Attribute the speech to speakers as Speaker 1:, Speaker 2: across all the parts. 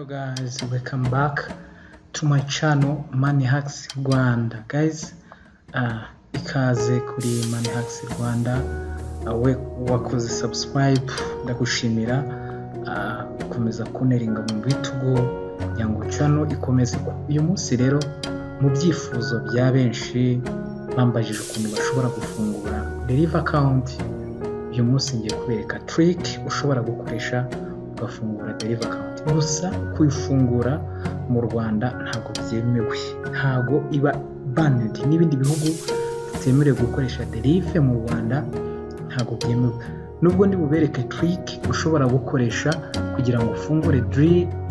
Speaker 1: guys welcome back to my channel money hacks rwanda guys uh, ikaze kuri money hacks rwanda uh, we wakoze subscribe ndagushimira uh, ukomeza kuneringa mu bitugu kugira ngo channel ikomeze uyu munsi rero mu byifuzo bya benshi bambajije ukuntu bashobora gufungura deliver account uyu munsi ngiye kubereka trick ushobora gukoresha ugafungura deriva akawunti gusa kuyifungura mu rwanda ntabwo byemewe ntabwo iba banedi n'ibindi bihugu bitemerewe gukoresha derive mu rwanda ntabwo byemewe nubwo ndi bubereke tiriki ushobora gukoresha kugira ngo ufungure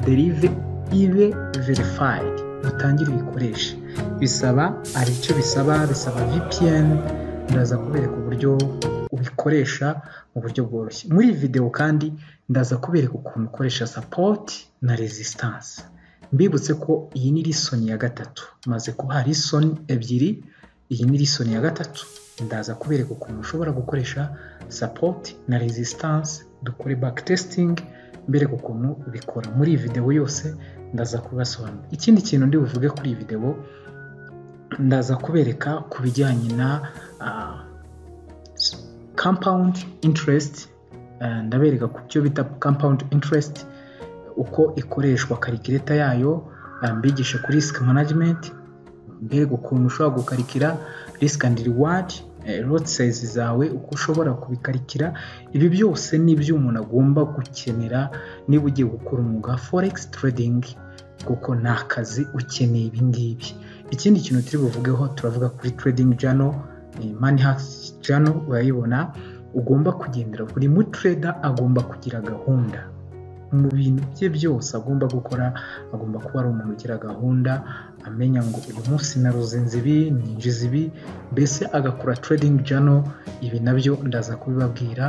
Speaker 1: derive ibe verifayidi utangire uyikoreshe bisaba hari icyo bisaba bisaba vpn ndaza kubereka uburyo ubikoresha mu buryo bworoshye muri iyi videwo kandi ndaza kubereka ukuntu ukoresha sapoti na resistance mbibutse ko iyi ni lisoni ya gatatu maze kuba lisoni ebyiri iyi ni lisoni ya gatatu ndaza kubereka ukuntu ushobora gukoresha sapoti na resistance dukore baki testingi mbereka ukuntu bikora muri iyi videwo yose ndaza kubasobanura ikindi kintu ndi buvuge kuri iyi videwo ndaza kubereka ku bijyanye na compound interest ndabereka ku byo bita compound interest uko ikoreshwa karikireta yayo mbigishe kuri risk management mbereka ukuntu ushobora gukarikira risk and reward lot size zawe uko ushobora kubikarikira ibi byose ni ibyo umuntu agomba gukenera niba ugiye gukora umwuga forex trading kuko ni akazi ukeneye ibi ngibi ikindi kintu turi buvugeho turavuga kuri trading journal mani hasi jano urayibona ugomba kugendera buri mutreda agomba kugira gahunda mu bintu bye byose agomba gukora agomba kuba ari umuntu ugira gahunda amenya ngo uyu munsi naruze ibi ninjiza ibi mbese agakora trading jano ibi nabyo ndaza kubibabwira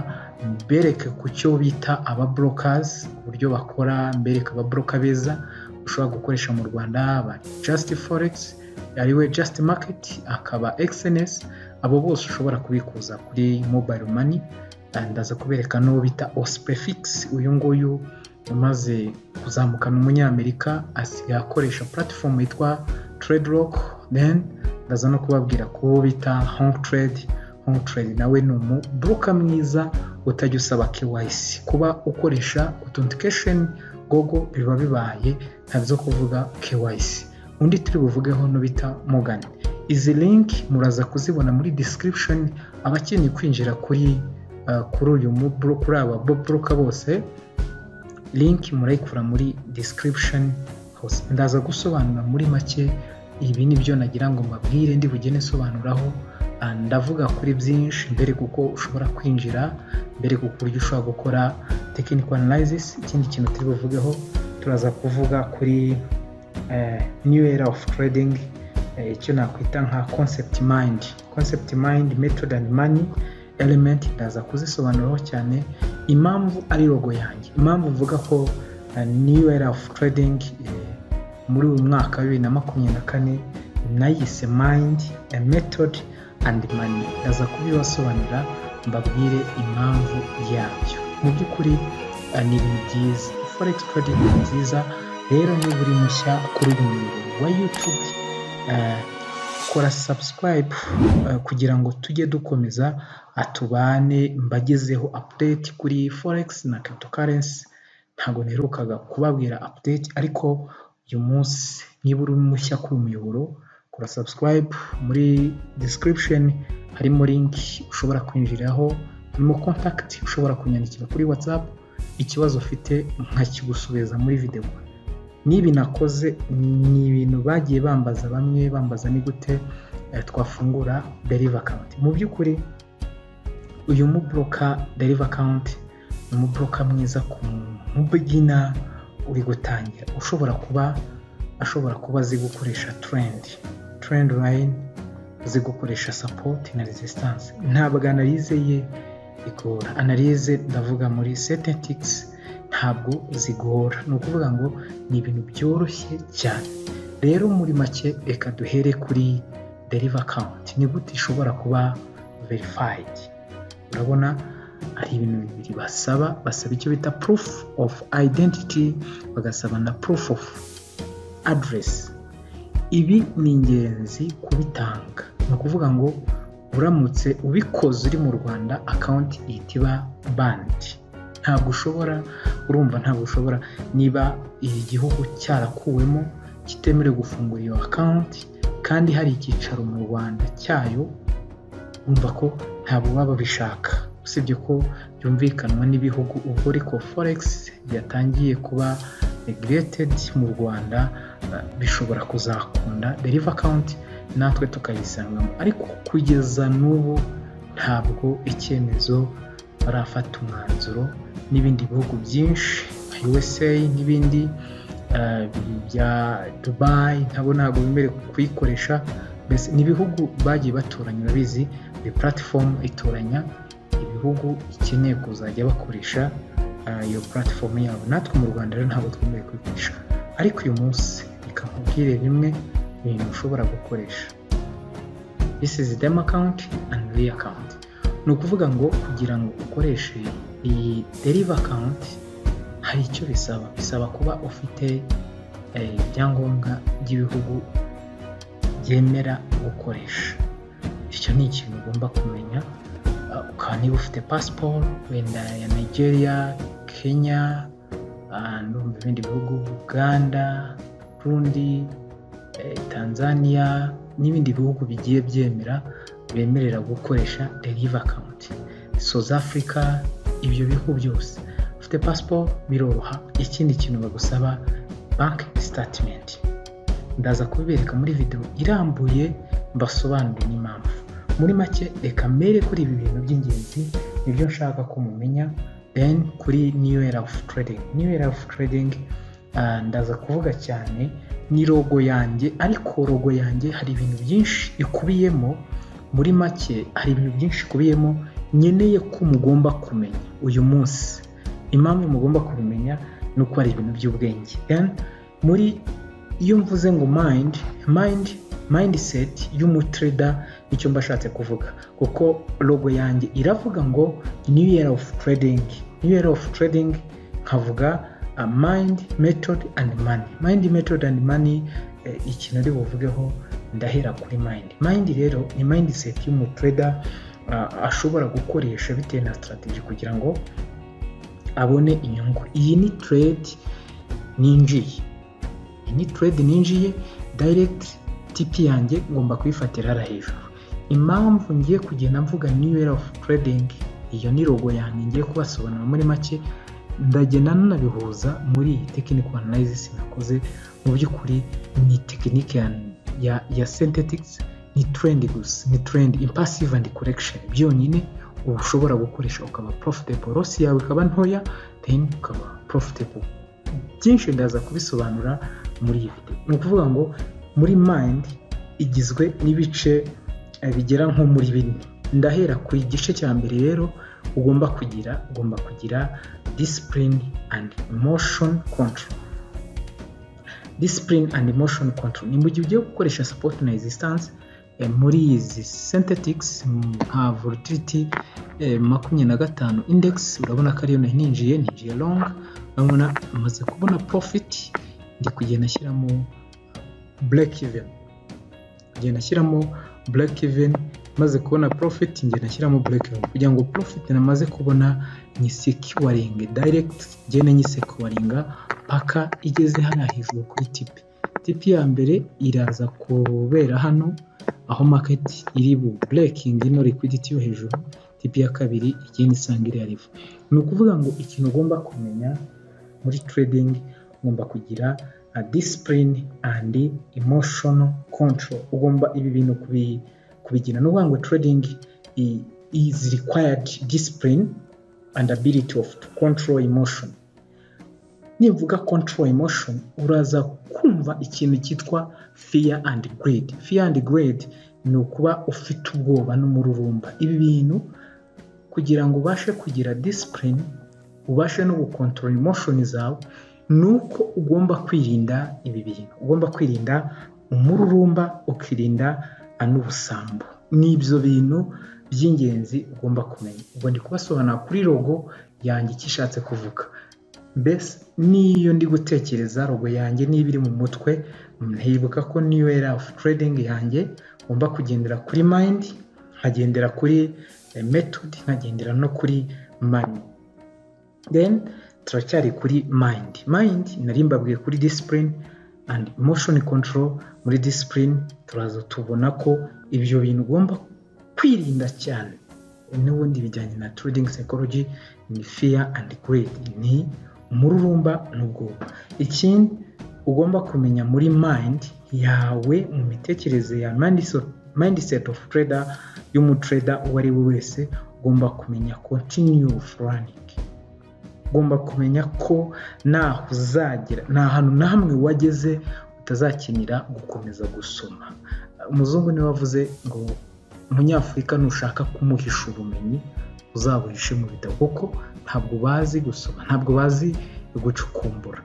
Speaker 1: mbereke ku cyo bita aba brokazi uburyo bakora mbereke aba broka beza ushobaba gukoresha mu rwanda ba jasiti foregisi ariwe jasiti maketi akaba egisenesi abo bose ushobora kubikuza kuri mobayiro mani ndaza kubereka n'uwo bita osipefigisi uyu nguyu umaze kuzamuka ni umunyamerika asigaye akoresha puratifomu yitwa trade rock then ndaza no kubabwira ko uwo bita honk trade honk trade nawe ni umubroka mwiza utajya usaba kewayisi kuba ukoresha otentikesheni gogo biba bibaye ntabyo kuvuga kewayisi undi turi buvugeho n'ubita mugani izi linki muraza kuzibona muri description abakeneye kwinjira kuri kuri uyu kuri aba broka bose linki murayikura muri description ndaza gusobanura muri make ibi ni byo nagira ngo mbabwire ndi bugene sobanuraho ndavuga kuri byinshi mbere kuko ushobora kwinjira mbere kuko uburyo ushobora gukora technical analysis ikindi kintu turi buvugeho turaza kuvuga kuri new era of trading icyo nakwita nka concept mind concept mind method and money element ndaza kuzisobanuraho cyane impamvu ari rogo yanjye impamvu mvuga ko new era of trading muri uyu mwaka wa bibiri na makumyabiri na kane nayise mind method and money ndaza kubibasobanurira mbabwire impamvu yabyo mu by'ukuri ni ibintu byiza forex trading ni byiza rero niba uri mushya kuri uyu murongo wa youtube kora subscribe kugira ngo tujye dukomeza atubane mbagezeho update kuri forex na cryptocurrency ntabwo nterukaga kubabwira update ariko uyu munsi niba uri mushya kuri umuyoboro kora subscribe muri description harimo link ushobora kwinjiraho harimo contact ushobora kunyandikira kuri whatsapp ikibazo ufite nkakigusubiza muri videwo nibi nakoze ni ibintu bagiye bambaza bamwe bambaza ni gute twafungura deriva akawunti mu by'ukuri uyu mubroka deriva akawunti ni umubroka mwiza ku mubigina uri gutangira ushobora kuba ashobora kuba azi gukoresha turendi turendi layini azi gukoresha sapoti na resisitanse ntabwo analize ye igora analize ndavuga muri setetikisi ntabwo zigora ni ukuvuga ngo ni ibintu byoroshye cyane rero muri make reka duhere kuri deriva akawunti ni gute ishobora kuba verifayidi urabona ari ibintu bibiri basaba basaba icyo bita proof of identity bagasaba na proof of address ibi ni ingenzi kubitanga ni ukuvuga ngo uramutse ubikoze uri mu rwanda akawunti ihita iba bandi ntabwo ushobora urumva ntabwo ushobora niba igihugu cyarakuwemo kitemerewe gufungura iyo akawunti kandi hari icyicaro mu rwanda cyayo urumva ko ntabwo baba babishaka usibye ko byumvikanwa n'ibihugu ubwo ariko foregisi yatangiye kuba regiretedi mu rwanda bishobora kuzakunda deriva akawunti natwe tukayisangamo ariko kugeza n'ubu ntabwo icyemezo barafata umwanzuro n'ibindi bihugu byinshi usa n'ibindi bya dubayi nabo ntabwo bemerewe kuyikoresha mbese ni ibihugu bagiye batoranya urabizi buri puratifomu itoranya ibihugu ikeneye kuzajya bakoresha iyo puratifomu yabo natwe mu rwanda rero ntabwo twemerewe kuyikoresha ariko uyu munsi reka nkubwire bimwe ibintu ushobora gukoresha this is dem account and re account ni ukuvuga ngo kugira ngo ukoreshe iyi deriva akawunti hari icyo bisaba bisaba kuba ufite ibyangombwa by'ibihugu byemera gukoresha icyo ni ikintu ugomba kumenya ukaba niba ufite pasiporo wenda ya nigeria kenya mu bindi bihugu uganda burundi tanzania n'ibindi bihugu bigiye byemera bemerera gukoresha deriva akawunti south africa ibyo bihugu byose ufite pasiporo biroroha ikindi kintu bagusaba banki sitatimenti ndaza kubibereka muri videwo irambuye mbasobanurire n'impamvu muri make reka mbere kuri ibi bintu by'ingenzi nibyo nshaka ko mumenya then kuri new era of trading new era of trading ndaza kuvuga cyane ni rogo yanjye ariko rogo yanjye hari ibintu byinshi ikubiyemo muri make hari ibintu byinshi ikubiyemo nkeneye ko mugomba kumenya uyu munsi impamvu mugomba kubimenya ni uko ari ibintu by'ubwenge muri iyo mvuze ngo mayindi mayindi mayindiseti y'umutreda nicyo mba ashatse kuvuga kuko rogo yanjye iravuga ngo new year of trading new year of trading nkavuga mayindi metodi andi mani mayindi metodi andi mani ikintu ari buvugeho ndahera kuri mayindi mayindi rero ni mayindiseti y'umutreda ashobora gukoresha bitewe na sitarateji kugira ngo abone inyungu iyi ni trade ninjiye iyi ni trade ninjiye direct tipi yanjye ngomba kuyifatira hariya hejuru impamvu ngiye kugenda mvuga new era of trading iyo ni rogo yanjye ngiye kubasobanura muri make ndagenda nanabihuza muri iyi technical analysis nakoze mu by'ukuri ni tekinike ya ya synthetics ni trend gusa ni trend impassive and correction byonyine uba ushobora gukoresha ukaba profitable rosi yawe ikaba ntoya then ukaba profitable byinshi ndaza kubisobanura muri iyi video ni ukuvuga ngo muri mind igizwe n'ibice bigera nko muri bine ndahera ku gice cya mbere rero ugomba kugira ugomba kugira discipline and emotion control discipline and emotion control ni mu gihe ugiye gukoresha support na resistance muri izi synthetics nka volatility makumyabiri na gatanu index urabona ko ariyo nari ninjiye ninjiye long urabona amaze kubona profit ndi kugenda ashyiramo break even kugenda ashyiramo break even maze kubona profit ngenda ashyiramo break even kugira ngo profit namaze kubona nyisekuwaringe direct ngende nyisekuwaringa paka igeze hano hejuru kuri tipi tipi ya mbere iraza kubera hano aho market iri bu breaking ino liquidity yo hejuru tipi ya kabiri igenda isanga iriya level ni ukuvuga ngo ikintu ugomba kumenya muri trading ugomba kugira a discipline and emotional control ugomba ibi bintu kubigira ni ukuvuga ngo trading is required discipline and ability of to control emotion nivuga control emotion uraza kumva ikintu cyitwa fear and greed fear and greed ni ukuba ufite ubwoba n'umururumba ibi bintu kugira ngo ubashe kugira discipline ubashe no gukontorora emotion zawe ni uko ugomba kwirinda ibi bintu ugomba kwirinda umururumba ukirinda n'ubusambo n'ibyo bintu by'ingenzi ugomba kumenya ubwo ndi kubasobanura kuri rogo yanjye icyo ishatse kuvuga mbese niyo ndi gutekereza rogo yanjye niba iri mu mutwe ntibuka ko niyo era of trading yanjye ngomba kugendera kuri mind nkagendera kuri method nkagendera no kuri money then turacyari kuri mind mind nari mbabwiye kuri discipline and emotion control muri discipline turaza tubona ko ibyo bintu ugomba kwirinda cyane n'ubundi bijyanye na trading psychology ni fear and greed ni umururumba n'ubwoba ikindi ugomba kumenya muri mind yawe mu mitekerereze ya mindset of trader y'umutrader uwo ari we wese ugomba kumenya continue running ugomba kumenya ko ntaho uzagera nta hantu na hamwe wageze utazakenera gukomeza gusoma umuzungu niwe wavuze ngo umunyafurika nushaka kumuhisha ubumenyi uzabuhishe mu bitabo kuko ntabwo bazi gusoma ntabwo bazi gucukumbura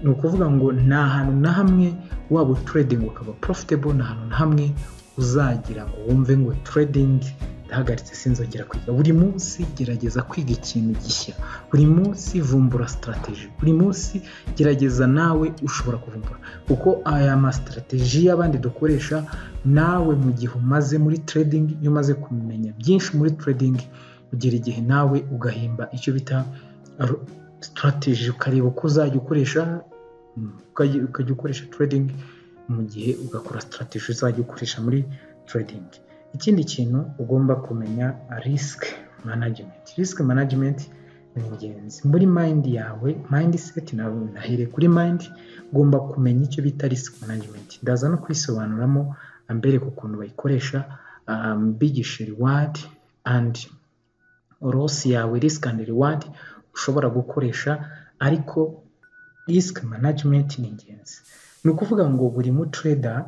Speaker 1: ni ukuvuga ngo nta hantu na hamwe waba utiredingi ukaba profitable nta hantu na hamwe uzagira ngo wumve ngo trading ndahagaritse sinzongera kwiga buri munsi gerageza kwiga ikintu gishya buri munsi vumbura sitarateji buri munsi gerageza nawe ushobora kuvumbura kuko aya masitarateji y'abandi dukoresha nawe mu gihe umaze muri trading iyo umaze kumenya byinshi muri trading ugera igihe nawe ugahimba icyo bita sitarateji ukareba uko uzajya ukoresha ukajya ukoresha trading mu gihe ugakora sitarateji uzajya ukoresha muri trading ikindi kintu ugomba kumenya risk management risk management ni ingenzi muri mind yawe mindset nahere kuri mind ugomba kumenya icyo bita risk management ndaza no kwisobanuramo ambereka ukuntu bayikoresha mbigishe reward and loss yawe risk and reward ushobora gukoresha ariko risk management ni ingenzi ni ukuvuga ngo buri mutreda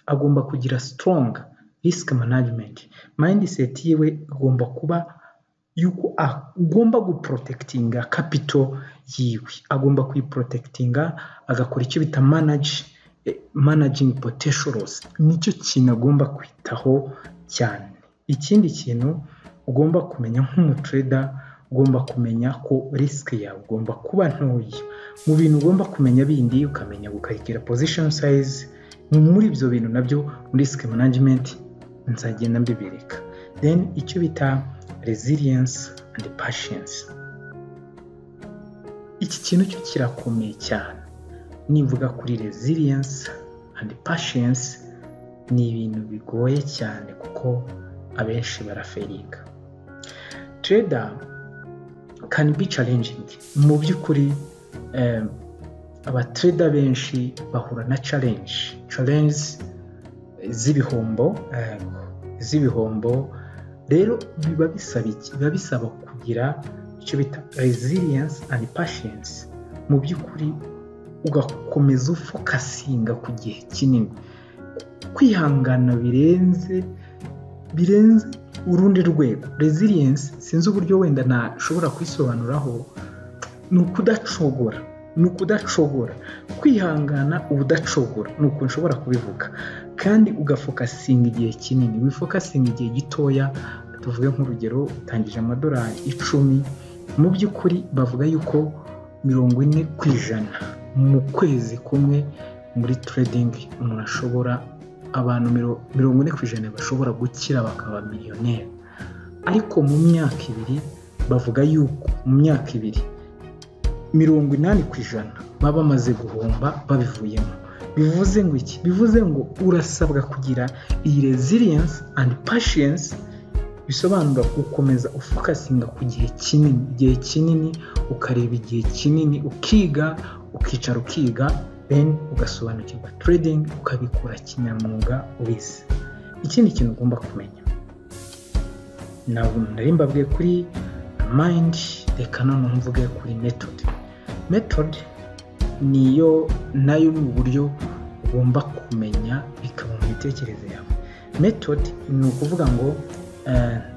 Speaker 1: agomba kugira strong risk management mindset yiwe igomba kuba yuko agomba guprotectinga capital yiwe agomba kuyiprotectinga agakora icyo bita manage managing potential loss nicyo kintu agomba kwitaho cyane ikindi kintu ugomba kumenya nk'umutrader ugomba kumenya ko risk yawe ugomba kuba ntoya mu bintu ugomba kumenya bindi ukamenya gukarikira position size muri ibyo bintu nabyo muri risk management nzagenda mbibereka then icyo bita resilience and patience iki kintu cyo kirakomeye cyane nivuga kuri resilience and patience ni ibintu bigoye cyane kuko abenshi baraferinga trader can be challenging mu by'ukuri abatreda benshi bahura na challenge challenge z'ibihombo z'ibihombo rero biba bisaba biba bisaba kugira icyo bita resilience and patience mu by'ukuri ugakomeza ufokasinga ku gihe kinini kwihangana birenze birenze urundi rwego resilience sinzi uburyo wenda nashobora kwisobanuraho ni ukudacogora ni ukudacogora kwihangana ubudacogora ni uko nshobora kubivuga kandi ugafokasinga igihe kinini wifokasinga igihe gitoya tuvuge nk'urugero utangije amadorari icumi mu by'ukuri bavuga yuko mirongo ine ku ijana mu kwezi kumwe muri tradingi umuntu ashobora abantu mirongo ine ku ijana bashobora gukira bakaba miliyoneri ariko mu myaka ibiri bavuga yuko mu myaka ibiri mirongo inani ku ijana baba bamaze guhomba babivuyemo bivuze ngo iki bivuze ngo urasabwa kugira iyi resilience and patience bisobanura gukomeza ufokasinga ku gihe kinini igihe kinini ukareba igihe kinini ukiga ukicara ukiga then ugasobanukirwa trading ukabikora kinyamwuga ubizi ikindi kintu ugomba kumenya nari mbabwiye kuri mind reka noneho mvuge kuri method method niyo nayo ni uburyo ugomba kumenya bikaba mu mitekerereze yawe method ni ukuvuga ngo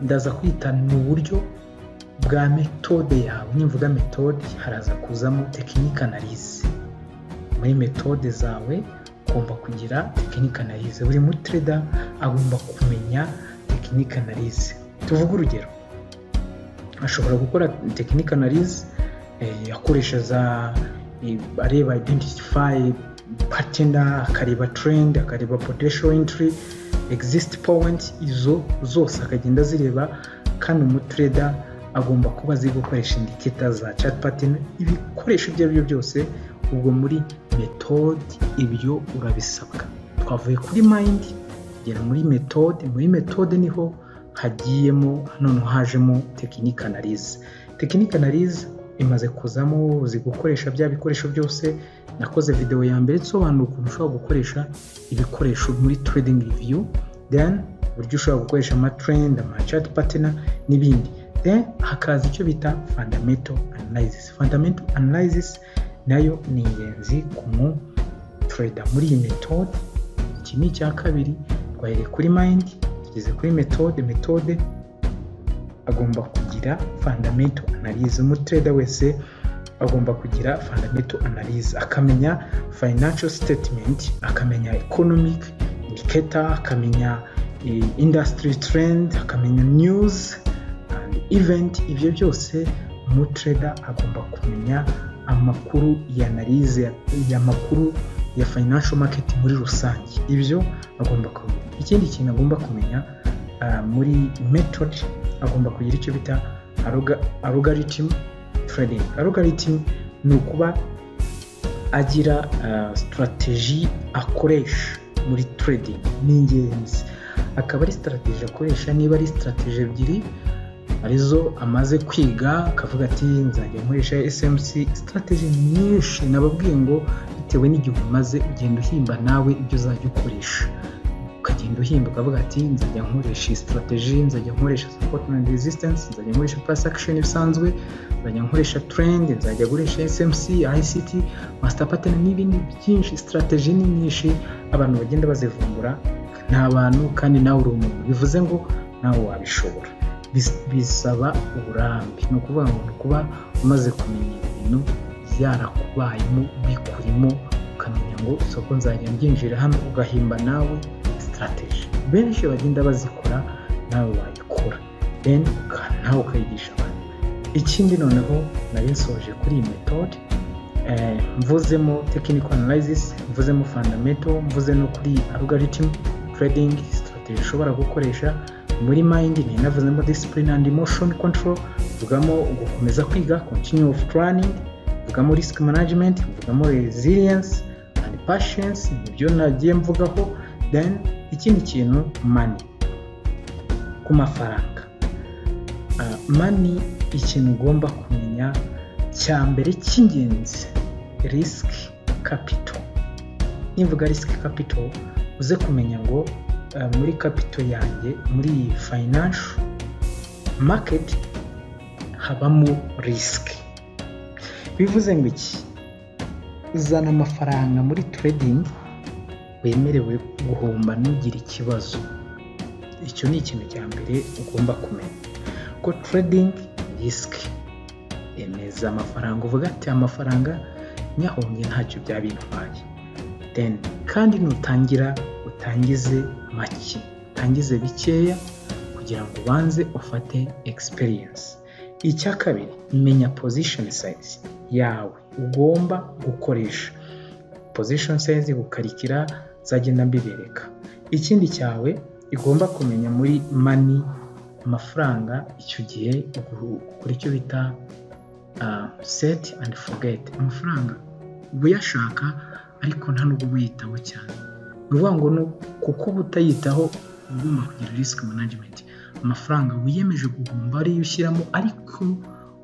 Speaker 1: ndaza kwita ni uburyo bwa metode yawe nimvuga metode haraza kuzamo tekinike analize muri metode zawe ugomba kugira tekinike analize buri mutreda agomba kumenya tekinike analize tuvuge urugero ashobora gukora tekinike analize akoresha za areba identify patena akareba trend akareba potential entry exist point izo zose akagenda azireba kandi umutreda agomba kuba azi gukoresha indikita za chat pattern ibikoresho ibyo ari byo byose ubwo muri metode ibyo urabisabwa twavuye kuri mind tugera muri metode muri metode niho hagiyemo none hajemo tekinike analize tekinike analize imaze kuzamo uzi gukoresha bya bikoresho byose nakoze videwo ya mbere isobanura ukuntu ushobora gukoresha ibikoresho muri trading view then uburyo ushobora gukoresha amatrend amachat patena n'ibindi then hakaza icyo bita fundamental analysis fundamental analysis nayo ni ingenzi ku mu trader muri iyi metode iki ni icya kabiri twahereye kuri mind tugeze kuri metode metode agomba kugira fundamental analysis umutrader wese agomba kugira fundamental analysis akamenya financial statement akamenya economic indicator akamenya industry trend akamenya news and event ibyo byose umutrader agomba kumenya amakuru ya analize y'amakuru ya financial market muri rusange ibyo agomba kumenya ikindi kintu agomba kumenya uh, muri method agomba kugira icyo bita algorithm trading algorithm ni ukuba agira uh, strategy akoresha muri trading ni ingenzi akaba ari strategy akoresha niba ari strategy ebyiri arizo amaze kwiga akavuga ati nzajya nkoresha smc strategy nyinshi nababwiye ngo bitewe n'igihe umaze ugenda uhimba nawe ibyo uzajya ukoresha ukagenda uhimba ukavuga ati nzajya nkoresha strategy nzajya nkoresha support and resistance nzajya nkoresha price action bisanzwe nzajya nkoresha trend nzajya gukoresha smc ict master pattern n'ibindi byinshi strategy ni nyinshi abantu bagenda bazivumbura ni abantu kandi nawe uri umuntu bivuze ngo nawe wabishobora bisaba uburambe ni ukuvuga ngo ni ukuba umaze kumenya ibintu byarakubayemo bikurimo ukamenya ngo isoko nzajya mbyinjira hano ugahimba nawe strategy benshi bagenda bazikora nawe wayikora then nawe ukayigisha abantu ikindi noneho nari nsoje kuri iyi metode mvuzemo technical analysis mvuzemo fundamental mvuze no kuri algorithm trading strategy ushobora gukoresha muri mind ni navuzemo discipline and emotion control mvugamo gukomeza kwiga continue of planning mvugamo risk management mvugamo resilience and patience nibyo nagiye mvugaho then ikindi kintu mani ku mafaranga mani ikintu ugomba kumenya cya mbere cy'ingenzi risk capital nivuga risk capital uze kumenya ngo muri capital yanjye muri iyi financial market habamo risk bivuze ngo iki uzana amafaranga muri trading wemerewe guhomba ntugire ikibazo icyo ni ikintu cya mbere ugomba kumenya ko tradingi risiki emeza amafaranga uvuga ati amafaranga nyahombye ntacyo byaba intwaye kandi nutangira utangize make utangize bikeya kugira ngo ubanze ufate egisipiriyensi icya kabiri menya pozishoni sayizi yawe ugomba gukoresha pozishoni sayizi gukarikira nzagenda mbibereka ikindi cyawe igomba kumenya muri mani amafaranga icyo gihe ukora icyo bita seti andi fogeti amafaranga uyashaka ariko nta nubwo uba uyitaho cyane ni ukuvuga ngo kuko uba utayitaho uba ugomba kugira risiki manajimenti amafaranga wiyemeje guhomba ariyo ushyiramo ariko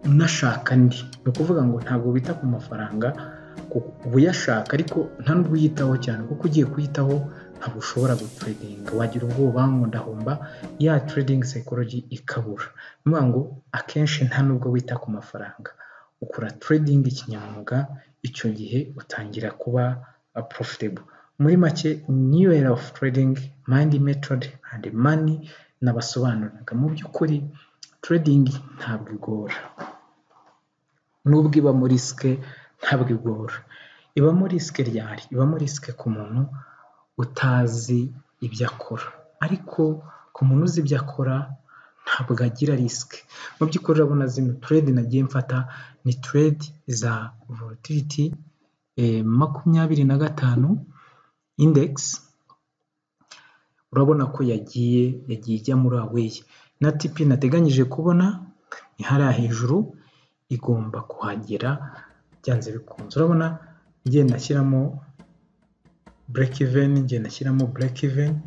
Speaker 1: unashaka andi ni ukuvuga ngo ntabwo wita ku mafaranga uba uyashaka ariko nta nubwo uyitaho cyane kuko ugiye kuyitaho ntabwo ushobora gutredinga wagira ubwoba ngo ndahomba ya tradingi sekorogi ikabura ni ukuvuga ngo akenshi nta nubwo wita ku mafaranga ukora tradingi kinyamwuga icyo gihe utangira kuba porofitebo muri make new era of trading mind method and money nabasobanuriraga mu by'ukuri trading ntabwo igora nubwo ibamo risike ntabwo igora ibamo risike ryari ibamo risike ku muntu utazi ibyo akora ariko ku muntu uzi ibyo akora ntabwo agira risike mu by'ukuri urabona zino turedi nagiye mfata ni turedi za vorotiriti makumyabiri na gatanu indegisi urabona ko yagiye yagiye ijya muri aweyi na tipi nateganyije kubona ni hariya hejuru igomba kuhagera byanze bikunze urabona ngenda ashyiramo bureke iveni ngenda ashyiramo bureke iveni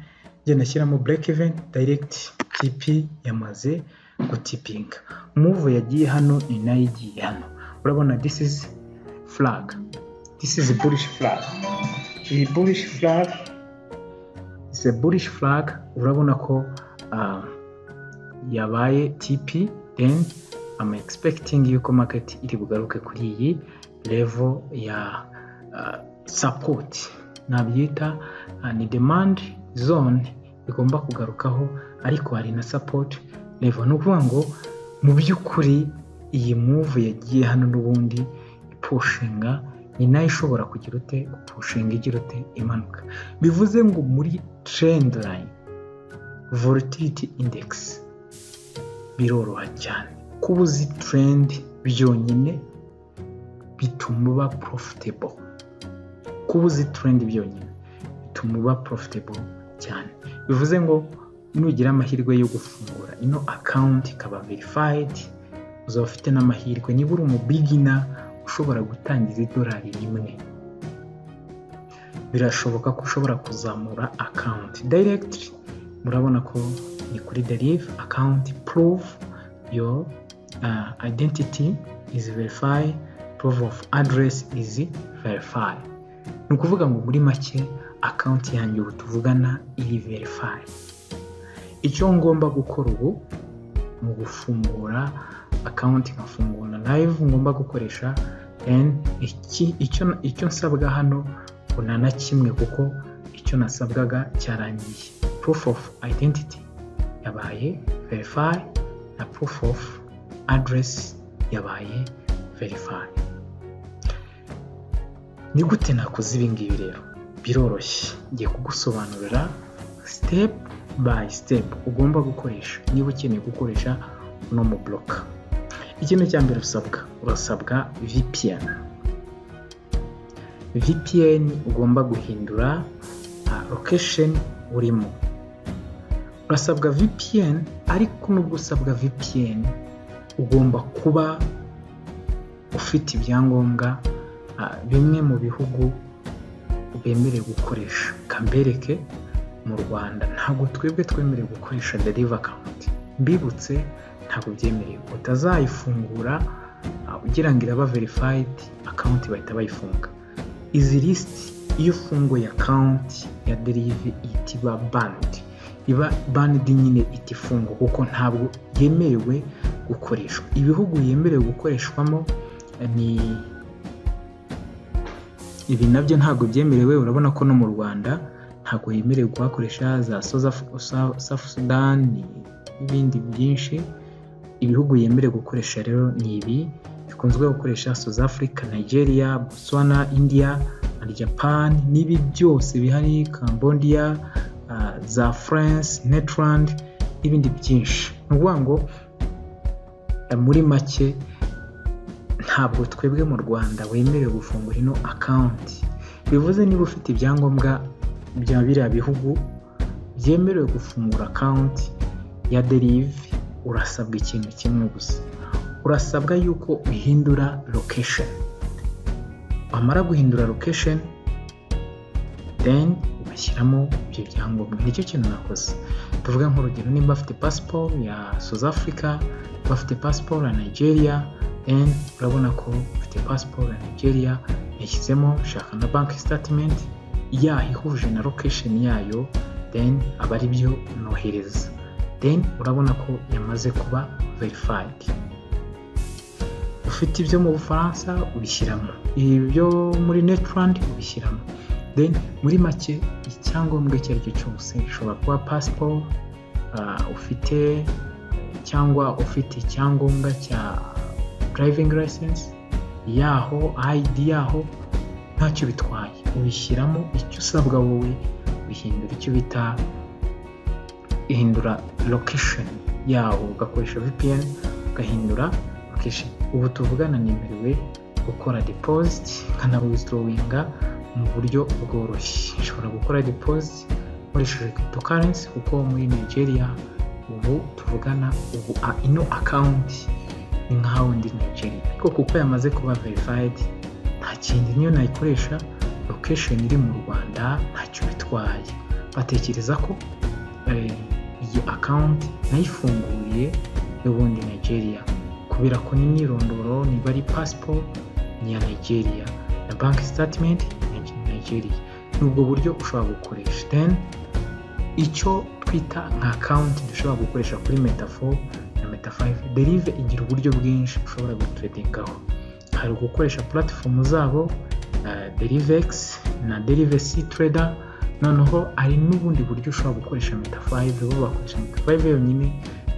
Speaker 1: ngenda ashyiramo bureke iveni dayiregiti tipi yamaze gutipinga muvu yagiye hano ni nayo igiye hano urabona disi izi furaga disi izi burishi furaga iyi burishi furaga izi burishi furaga urabona ko yabaye tipi deni ama egisipekitingi yuko maketi iri bugaruke kuri iyi levo ya sapoti nabyita ni demandi zone igomba kugarukaho ariko hari na sapoti levo ni ukuvuga ngo mu by'ukuri iyi muvu yagiye hano n'ubundi ipushinga ni nayo ishobora kugira ute gupushinga igira ute imanuka bivuze ngo muri terendi layini vorotiriti indegisi biroroha cyane kuba uzi terendi byonyine bituma uba porofitebo kuba uzi terendi byonyine bituma uba porofitebo cyane bivuze ngo nugira amahirwe yo gufungura ino akawunti ikaba verifayidi uzaba ufite n'amahirwe niba uri umubigina ushobora gutangiza idolari rimwe birashoboka ko ushobora kuzamura akawunti dayiregitiri murabona ko ni kuri derive akawunti puruvu yo ayidentiti izi verifayi puruvu ofu aderesi izi verifayi ni ukuvuga ngo muri make akawunti yanjye ubu tuvugana iri verifayi icyo ngomba gukora ubu mu gufungura akawunti nkafungura live ngomba gukoresha icyo nsabwa hano ngo nta na kimwe kuko icyo nasabwaga cyarangiye proof of identity yabaye verify na proof of address yabaye verify ni gute nakoze ibi ngibi rero biroroshye ngiye kugusobanurira step by step ugomba gukoresha niba ukeneye gukoresha uno mubloka ikintu cya mbere usabwa urasabwa vpn vpn ugomba guhindura location urimo urasabwa vpn ariko nubwo usabwa vpn ugomba kuba ufite ibyangombwa bimwe mu bihugu bemerewe gukoresha kambereke mu rwanda ntabwo twebwe twemerewe gukoresha deriva akawunti mbibutse ntabwo byemerewe utazayifungura ugira ngo iraba verifayidi akawunti bahita bayifunga izi lisiti iyo ufunguye akawunti ya derive ihita iba banidi iba banidi nyine ihita ifungwa kuko ntabwo yemerewe gukoreshwa ibihugu yemerewe gukoreshwamo ni ibi nabyo ntabwo byemerewe urabona ko no mu rwanda ntabwo yemerewe kuhakoresha za safu sudani n'ibindi byinshi ibihugu yemerewe gukoresha rero ni ibi bikunzwe gukoresha south africa nigeria botswana india na japan n'ibi byose bihari cambodia uh, za france netland n'ibindi byinshi ni ukuvuga ngo muri make ntabwo twebwe mu rwanda wemerewe gufungura ino akawunti bivuze niba ufite ibyangombwa bya biriya bihugu byemerewe gufungura akawunti ya derive urasabwa ikintu kimwe gusa urasabwa yuko uhindura location wamara guhindura location then ugashyiramo ibyo byangombwa nicyo kintu nakoze tuvuga nk'urugero niba bafite pasiporo ya south africa bafite pasiporo ya nigeria then urabona ko ufite pasiporo ya nigeria yashyizemo shaka na banki sitatimenti yahihuje na location yayo then aba ari byo nohereza then urabona ko yamaze kuba verifayidi ufite ibyo mu bufaransa ubishyiramo ibyo muri netirandi ubishyiramo then muri make icyangombwa icyo ari cyo cyose ushobora kuba pasiporo ufite cyangwa ufite icyangombwa cya darayivingi layisensi yaho ayidi yaho ntacyo bitwaye ubishyiramo icyo usabwa wowe bihindura icyo bita ihindura lokesheni yawo ugakoresha VPN ugahindura lokesheni ubu tuvugana nemerewe gukora depoziti nkanawizidorowinga mu buryo bworoshye ushobora gukora depoziti ukoresheje cryptocurrency kuko muri Nigeria ubu tuvugana ubu ino akawunti ni nka hawundi Nigeria ariko kuko yamaze kuba verifayidi nta kindi niyo nayikoresha lokesheni iri mu Rwanda ntacyo bitwaye batekereza ko iyi akawunti nayifunguye y'ubundi Nigeria kubera ko n'imyirondoro niba ari pasiporo ni iya Nigeria na banki sitatimenti ni Nigeria ni ubwo buryo ushobora gukoresha deni icyo twita nka akawunti dushobora gukoresha kuri metafo na metafayive derive igira uburyo bwinshi ushobora guturedingaho hari ugukoresha puratifomu zabo derivegisi na derivesi tureda noneho hari n'ubundi buryo ushobora gukoresha metafayive bo bakoresha metafayive yonyine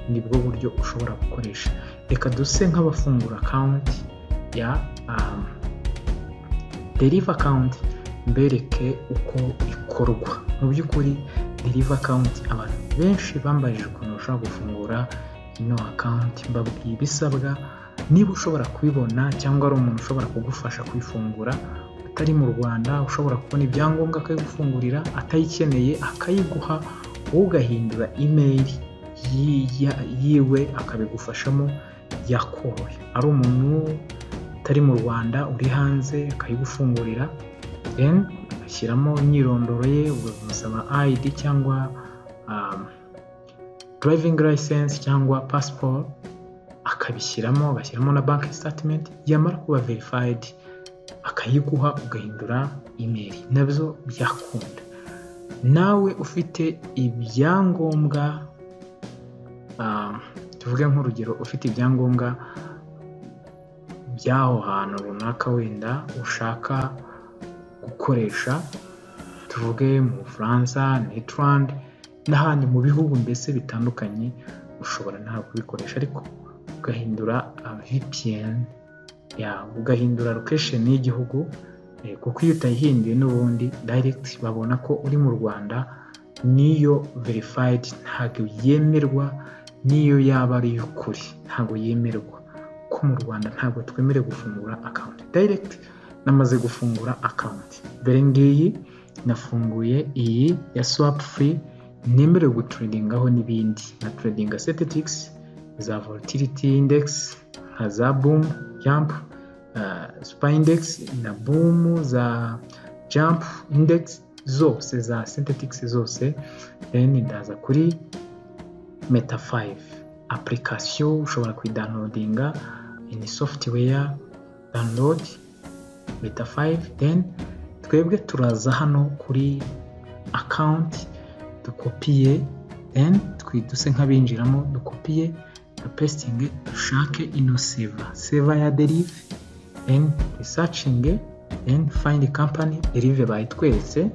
Speaker 1: nibwo buryo ushobora gukoresha reka duse nk'abafungura akawunti ya deriva akawunti mbereke uko ikorwa mu by'ukuri deriva akawunti abantu benshi bambajije ukuntu bashobora gufungura ino akawunti mbabwiye ibisabwa niba ushobora kubibona cyangwa ari umuntu ushobora kugufasha kuyifungura utari mu rwanda ushobora kubona ibyangombwa akayigufungurira atayikeneye akayiguha wowe ugahindura imeri yiwe akabigufashamo yakoroye ari umuntu utari mu rwanda uri hanze akayigufungurira ugashyiramo imyirondoro ye ukamusaba ID cyangwa driving license cyangwa passport akabishyiramo agashyiramo na banki statement yamara kuba verified akayiguha ugahindura email nabyo byakunda nawe ufite ibyangombwa tuvuge nk'urugero ufite ibyangombwa by'aho hantu runaka wenda ushaka gukoresha tuvuge mu bufaransa netirandi n'ahandi mu bihugu mbese bitandukanye ushobora nawe kubikoresha ariko ugahindura VPN yawe ugahindura lokesheni y'igihugu kuko iyo utayihinduye n'ubundi dayiregiti babona ko uri mu rwanda niyo verifayidi ntabwo yemerwa niyo yaba ari iy'ukuri ntabwo yemerwa ko mu rwanda ntabwo twemerewe gufungura akawunti dayiregiti namaze gufungura akawunti dore ngiyi nafunguye iyi ya swapu furi nemerewe guturedingaho n'ibindi na turedinga setetikisi za volatility index nka za bumu jampu supa indegisi na bumu za jampu indegisi zose za setetikisi zose deni ndaza kuri meta fayive apulikasiyo ushobora kuidanodinga ini sofutuweya danilodi beta 5 then twebwe turaza hano kuri akawunti dukopiye then twiduse nk'abinjiramo dukopiye dupesitinge dushake ino seva seva ya derive then risacinge then find company derive bayitweretse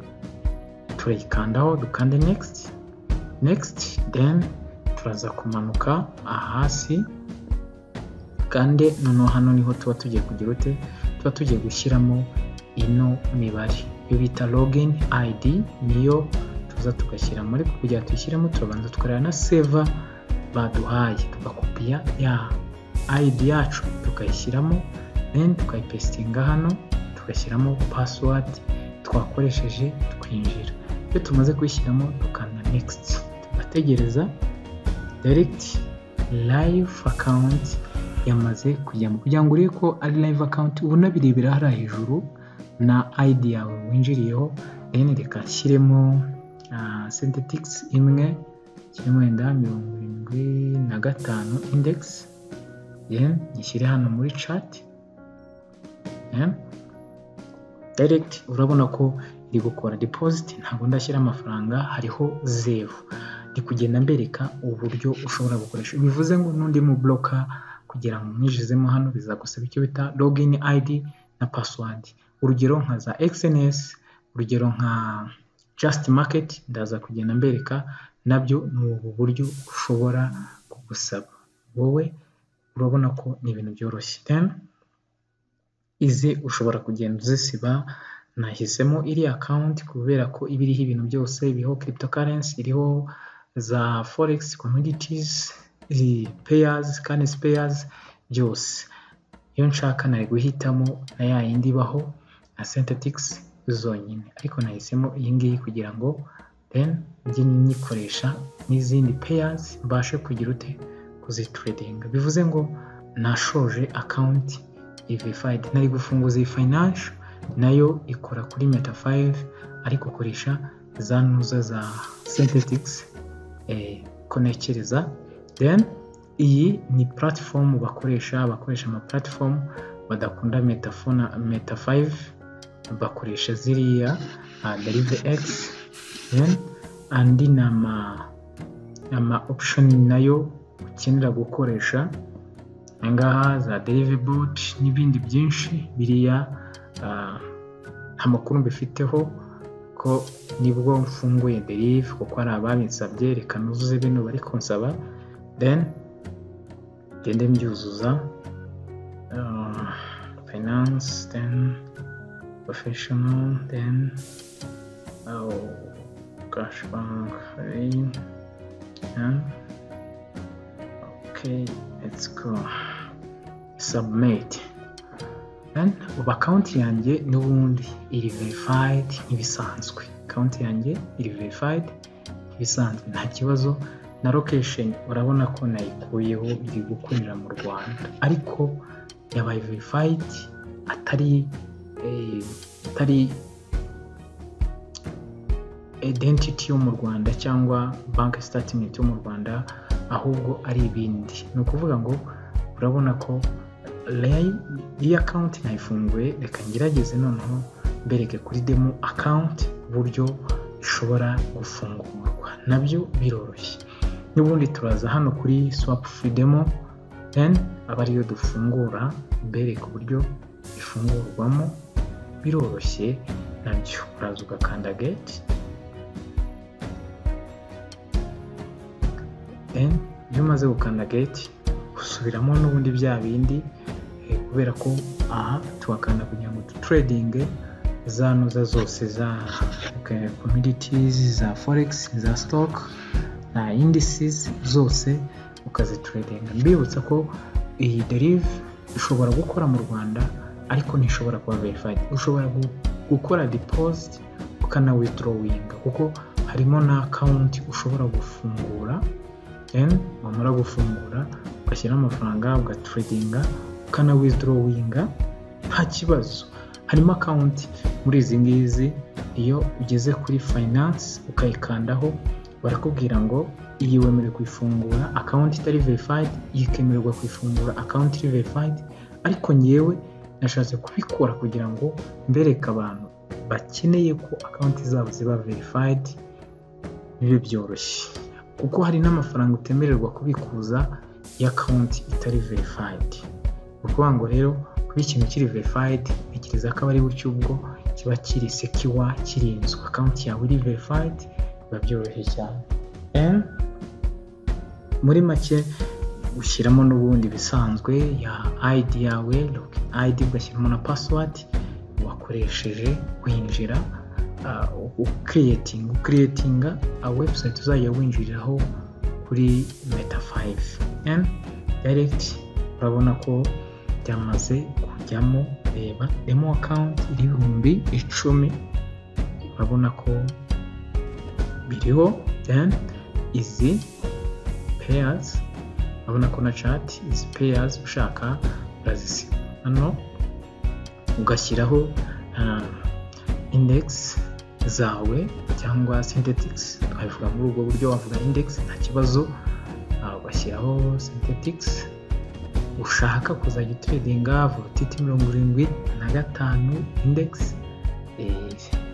Speaker 1: turayikandaho dukande next next then turaza kumanuka ahasi kandi noneho hano niho tuba tugiye kugira ute tuba tugiye gushyiramo ino mibare iyo bita logini ayidi niyo tuza tugashyiramo ariko kugira ngo tuyishyiremo turabanza tukareba na seva baduhaye tugakopiya ya ayidi yacu tukayishyiramo then tukayipesitinga hano tugashyiramo pasiwadi twakoresheje twinjira iyo tumaze kuyishyiramo dukanda next tugategereza direkiti live akawunti yamaze kujyamo kugira ngo urebe ko ari live account ubona birebera hariya hejuru na ID yawe winjiriyeho then reka nshyiremo uh, synthetics imwe kirimo wenda mirongo irindwi na gatanu index then nshyire hano muri chat yeah. direct urabona ko iri gukora deposit ntabwo ndashyira amafaranga hariho zero ndi kugenda mbereka uburyo ushobora gukoresha bivuze ngo n'undi mu bloka kugira ngo umwijizemo hano bizagusaba icyo bita login ID na password urugero nka za XNS urugero nka just market ndaza kugenda mbereka nabyo ni ubu buryo ushobora kugusaba wowe urabona ko ni ibintu byoroshye then izi ushobora kugenda uzisiba nahisemo iriya account kubera ko iba iriho ibintu byose iriho cryptocurrency iriho za forex commodities payers currency payers byose iyo nshaka nari guhitamo na ya yindi ibaho na synthetix zonyine ariko nahisemo iyi ngiyi kugira ngo then njye nyikoresha n'izindi payers mbashe kugira ute kuzitradinga bivuze ngo nashoje account verified nari gufunguza iyi financial nayo ikora kuri meta 5 ariko koresha za ntuza za synthetix eh, konekereza then iyi ni platform bakoresha bakoresha ama platform badakunda meta 4 meta 5 bakoresha ziriya uh, derive x then andi nama ama option nayo ukenera gukoresha ahangaha za derive boot n'ibindi byinshi biriya nta makuru mbifiteho ko nibwo mfunguye derive kuko hari ababinsabye reka nuzuze bino bari kunsaba then ngende mbyuzuza finance then professional then cash bank okay let's go submit ubu akawunti yanjye n'ubundi iri verifayidi nk'ibisanzwe akawunti yanjye iri verifayidi nk'ibisanzwe nta kibazo na lokesheni urabona ko nayikuyeho iri gukorera mu rwanda ariko yabaye verifayidi atari atari identity yo mu rwanda cyangwa banki sitatimenti yo mu rwanda ahubwo ari ibindi ni ukuvuga ngo urabona ko iyi akawunti nayifunguye reka ngerageze noneho mbereke kuri demo akawunti uburyo ishobora gufungurwa nabyo biroroshye n'ubundi turaza hano kuri swapu furi demo deni aba ariyo dufungura mbereke uburyo ifungurwamo biroroshye nabyo uraza ugakanda geti deni iyo umaze gukanda geti gusubiramo n'ubundi bya bindi kubera ko aha tuhakanda kugira ngo dutredinge za noza zose za commodities za forex za stock na indices zose ukazitredinga mbibutsa ko iyi derive ishobora gukora mu rwanda ariko ntishobora kuba verified ushobora gukora deposit ukana withdrawinga kuko harimo na account ushobora gufungura then wamara gufungura ugashyiraho amafaranga ugatredinga ukanawizdorowinga nta kibazo harimo akawunti muri izi ngizi iyo ugeze kuri finance ukayikandaho barakubwira ngo iyi wemerewe kuyifungura akawunti itari verifayidi iyi ikemererwa kuyifungura akawunti iri verifayidi ariko ngewe nashatse kubikora kugira ngo mbereke abantu bakeneye ko akawunti zabo ziba verifayidi bibe byoroshye kuko hari n'amafaranga utemererwa kubikuza ya konti itari verifayidi ni ukuvuga ngo rero kuba ikintu kiri verifayidi ntekereza ko aba ari gutyo ubwo kiba kiri sekiwa kirinzwe akawunti yawe iri verifayidi biba byoroshye cyane muri make ushyiramo n'ubundi bisanzwe ya ayidi yawe login ayidi ugashyiramo na pasiwadi wakoresheje winjira ukiriyetinga ukiriyetinga webusayiti uzajya winjiriraho kuri meta 5 m direct urabona ko byamaze kujyamo reba demo account ibihumbi icumi urabona ko biriho then izi payers urabona ko na chat izi payers ushaka urazisiba hano ugashyiraho uh, index zawe cyangwa synthetics twabivuga muri ubwo buryo wavuga index nta kibazo ugashyiraho synthetics ushaka kuzajya utredinga volutiti mirongo irindwi na gatanu index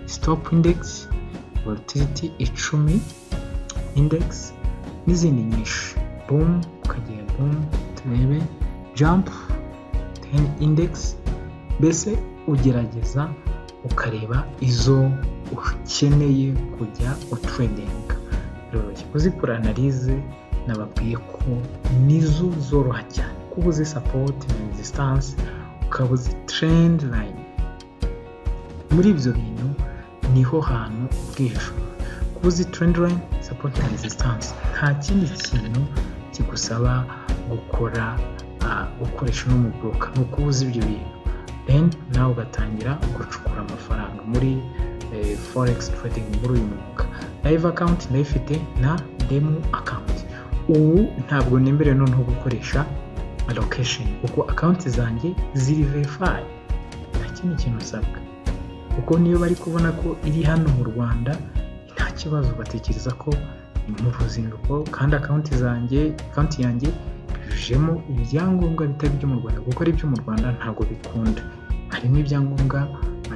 Speaker 1: stop index volutiti icumi index n'izindi nyinshi boom ukagera boom turebe jump ten index mbese ugerageza ukareba izo ukeneye kujya utredinga biroroshye kuzikora analize nababwiye ko nizo zoroha cyane kuba uzi sapoti na resistance ukaba uzi trend line muri ibyo bintu niho hantu ubwishyu kuba uzi line sapoti na resistance nta kindi kintu kigusaba gukora gukoresha uno muboroka ni ukuba uzi ibyo bintu deni nawe ugatangira gucukura amafaranga muri foregisi trading muri uyu mwuga live akawunti ndayifite na demu akawunti ubu ntabwo nemerewe noneho gukoresha alokesheni kuko akawunti zanjye ziri verifayi nta kindi kintu usabwa kuko niyo bari kubona ko iri hano mu rwanda nta kibazo batekereza ko ni mu ruzinduko kandi akawunti zanjye akawunti yanjye yujujemo ibyangombwa bitari ibyo mu rwanda kuko ari ibyo mu rwanda ntabwo bikunda harimo ibyangombwa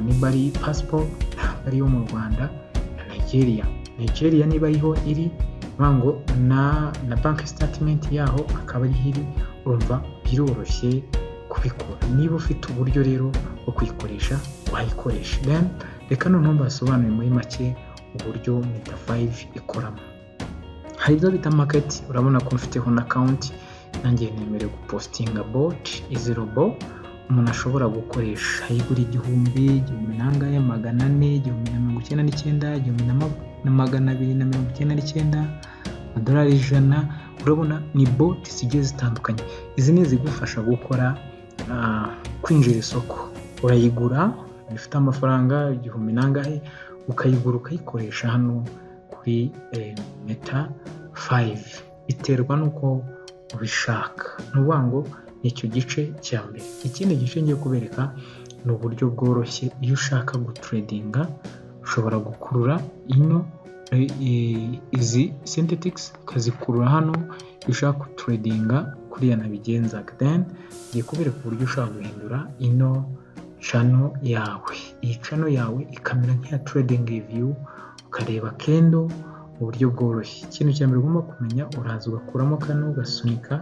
Speaker 1: niba ari pasiporo ntabwo ari iyo mu rwanda na nigeria nigeria niba ariho iri ngo na na banki sitatimenti yaho akaba ariho iri urumva biroroshye kubikora niba ufite uburyo rero bwo kuyikoresha wayikoresha reka noneho mbasobanure muri make uburyo mita fayive ikoramo hari ibyo bita maketi urabona ko mfiteho na kawunti nanjye nemerewe gupositinga boti izi robo umuntu ashobora gukoresha ayigura igihumbi igihumbi n'angahe magana ane igihumbi na mirongo icyenda n'icyenda igihumbi na magana abiri na mirongo icyenda n'icyenda amadolari ijana urabona ni boti zigiye zitandukanye izi ni izigufasha gukora kwinjira isoko urayigura ifite amafaranga igihumbi n'angahe ukayigura ukayikoresha hano kuri meta fayive biterwa n'uko ubishaka ni ukuvuga ngo icyo gice cya mbere ikindi gice ngiye kubereka ni uburyo bworoshye iyo ushaka gutredinga ushobora gukurura ino izi sentetikisi ukazikurura hano iyo ushaka gutredinga kuriya nabigenza deni ngiye kubereka uburyo ushobora guhindura ino cano yawe iyi cano yawe ikamera nk'iya trading review ukareba kendo mu buryo bworoshye ikintu cya mbere ugomba kumenya uraza ugakuramo kano ugasunika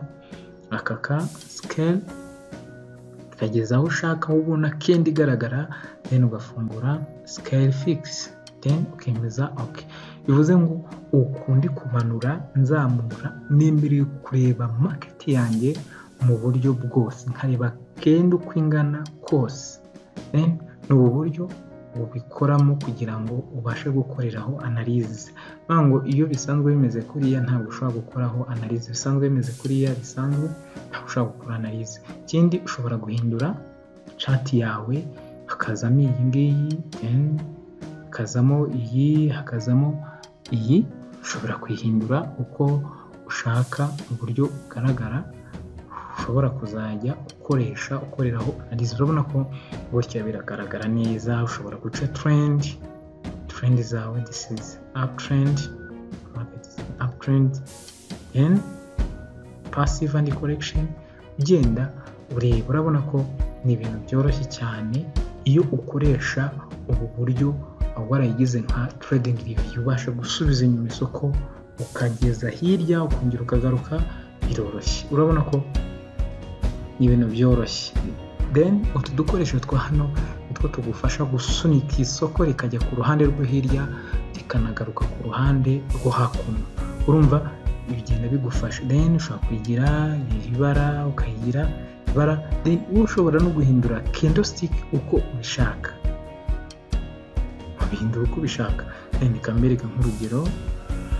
Speaker 1: aka ka sikeli ukageza aho ushaka aho ubona kendi igaragara deni ugafungura sikeli fikisi deni ukemeza oke bivuze ngo ukundi kumanura nzamura nemerewe kureba maketi yanjye mu buryo bwose nkareba kendi uko ingana kose ni ubu buryo ubikoramo kugira ngo ubashe gukoreraho analize ngo iyo bisanzwe bimeze kuriya ntabwo ushobora gukoraho analize bisanzwe bimeze kuriya bisanzwe ntabwo ushobora gukora analize ikindi ushobora guhindura cati yawe hakazamo iyi ngiyi hakazamo iyi hakazamo iyi ushobora kuyihindura uko ushaka mu buryo bugaragara ushobora kuzajya ukoresha ukoreraho analize urabona ko gutya biragaragara neza ushobora guca trendi trendi zawe this is up trend up trend then passive and correction ugenda ureba urabona ko ni ibintu byoroshye cyane iyo ukoresha ubu buryo warayigize nka trading review ubasha gusubiza inyuma isoko ukageza hirya ukongera ukagaruka biroroshye urabona ko ni ibintu byoroshye deni utu dukoresho twa hano nitwo tugufasha gusunika isoko rikajya ku ruhande rwo hirya rikanagaruka ku ruhande rwo hakuno urumva bigenda bigufasha deni ushobora kuyigira ibara ukayigira ibara deni ushobora no guhindura kendositike uko ubishaka ubihindura uko ubishaka deni ikamwereka nk'urugero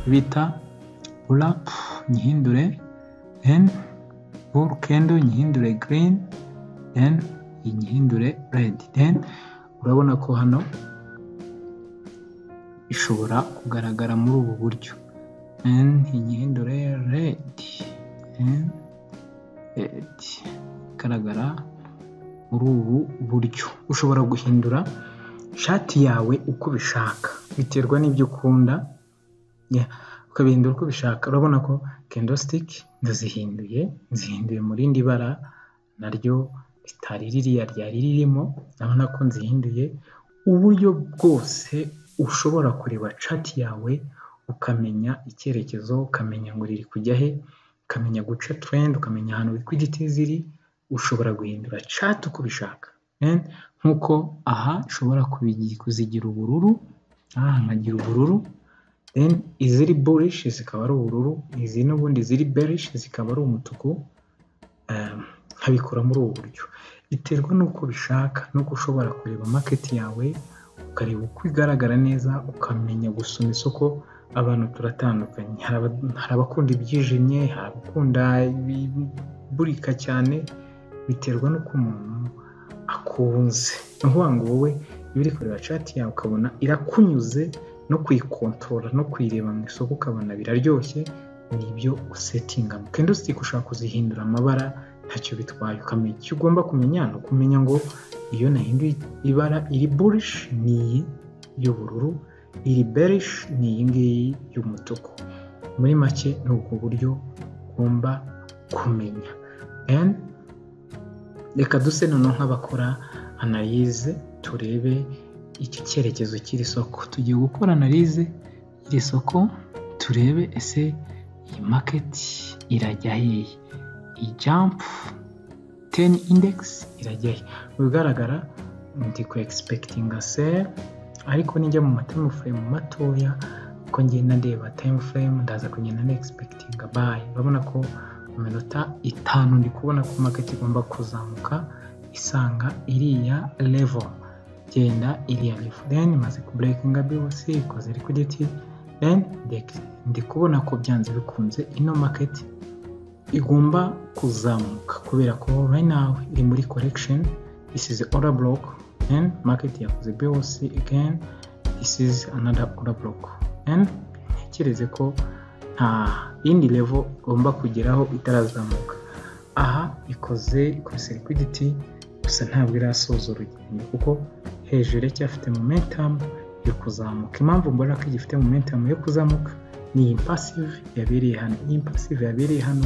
Speaker 1: bita urapu nyihindure deni buru kendo nyihindure girini deni nyihindure redi deni urabona ko hano ishobora kugaragara muri ubu buryo deni nyihindure redi deni redi igaragara muri ubu buryo ushobora guhindura ishati yawe uko ubishaka biterwa n'ibyo ukunda ukabihindura uko ubishaka urabona ko kendositike ndazihinduye nzihinduye mu rindi bara naryo ritari ririya ryari ririmo urabona ko nzihinduye uburyo bwose ushobora kureba cati yawe ukamenya icyerekezo ukamenya ngo riri kujya he ukamenya guca turendi ukamenya ahantu likwiditi ziri ushobora guhindura cati uko ubishaka nk'uko aha ushobora kuzigira ubururu aha nkagira ubururu iziri burishi zikaba ari ubururu izi n'ubundi ziri berishi zikaba ari umutuku nkabikora muri ubu buryo biterwa n'uko ubishaka n'uko ushobora kureba maketi yawe ukareba uko igaragara neza ukamenya gusoma isoko abantu turatandukanye hari abakunda ibyijimye hari abakunda ibiburika cyane biterwa n'uko umuntu akunze ni ukuvuga ngo wowe iyo uri kureba cati yawe ukabona irakunyuze no kuyikontorora no kuyireba mu isoko ukabona biraryoshye ni ibyo usetinga kandi usitike ushaka kuzihindura amabara ntacyo bitwaye ukamenya icyo ugomba kumenya ni ukumenya ngo iyo nahinduye ibara iri burishi ni iyi y'ubururu iri berishi ni iyi ngiyi y'umutuku muri make ni ubwo buryo ugomba kumenya reka duse noneho nk'abakora analize turebe iki cyerekezo cy'iri soko tugiye gukora analize y'iri soko turebe ese iyi maketi irajya hehe iyi jampu teni indegisi irajya he mu bigaragara ndi ku egispekitinga seri ariko nijya mu matayimu furemu matoya uko ngenda ndeba tayimu furemu ndaza kugenda na egispekitinga bayi urabona ko mu minota itanu ndi kubona ko maketi igomba kuzamuka isanga iriya levo genda iriya levo deni imaze kuburekinga bwose ikoze likwiditi deni ndi kubona ko byanze bikunze ino maketi igomba kuzamuka kubera ko right now iri muri collection this is order block and market yakoze BOC again this is another order block and ntekereze ko nta yindi level igomba kugeraho itarazamuka aha ikoze ikose liquidity gusa ntabwo irasoza urugendo kuko hejuru iracyafite momentum yo kuzamuka impamvu mbona ko igifite momentum yo kuzamuka ni impasive yabereye hano impasive yabereye hano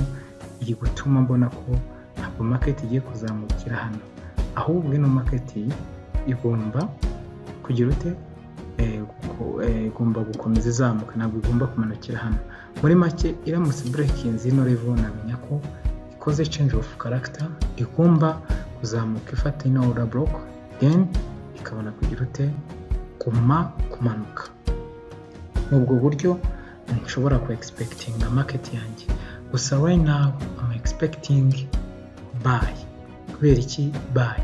Speaker 1: iri gutuma mbona ko ntabwo maketi igiye kuzamukira hano ahubwo ino maketi igomba kugira ute igomba gukomeza izamuka ntabwo igomba kumanukira hano muri make iramutse burekinzi ino revo namenya ko ikoze change of character igomba kuzamuka ifata ino order block then ikabona kugira ute guma kumanuka ni ubwo buryo nshobora ku egispekitinga maketi yanjye gusa right now I'm expecting buy kubera iki buy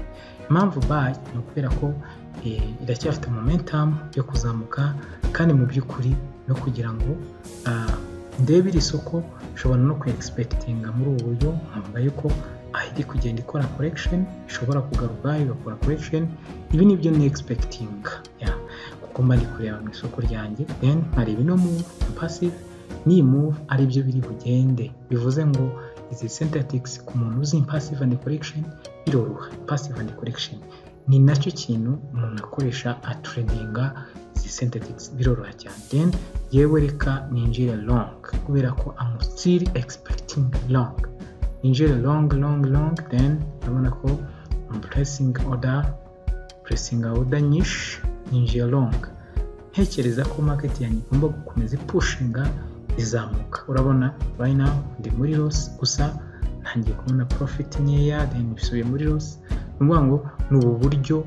Speaker 1: impamvu buy ni ukubera ko iracyafite momentum yo kuzamuka kandi mu by'ukuri no kugira ngo ndebe iri soko nshobora no ku egispekitinga muri ubu buryo nkumva yuko aho iri kugenda ikora collection ishobora kugaruka igakora collection ibi nibyo ni egispekitinga kuko mba ndi kureba mu isoko ryanjye then nkareba ino move passive niyi move aribyo biri bugende bivuze ngo izi synthetics ku muntu uzi passive and collection biroroha passive and collection ni nacyo kintu umuntu akoresha atredinga izi synthetics biroroha cyane then yewe reka ninjire long kubera ko I'm still expecting long ninjire long long long then urabona ko I'm pressing order pressing order nyinshi ninjire long ntekereza ko market yanjye igomba gukomeza ipushinga izamuka urabona bayina ndi muri rosi gusa ntangiye kubona porofiti nkeya deni bisubiye muri rosi ni ukuvuga ngo ni ubu buryo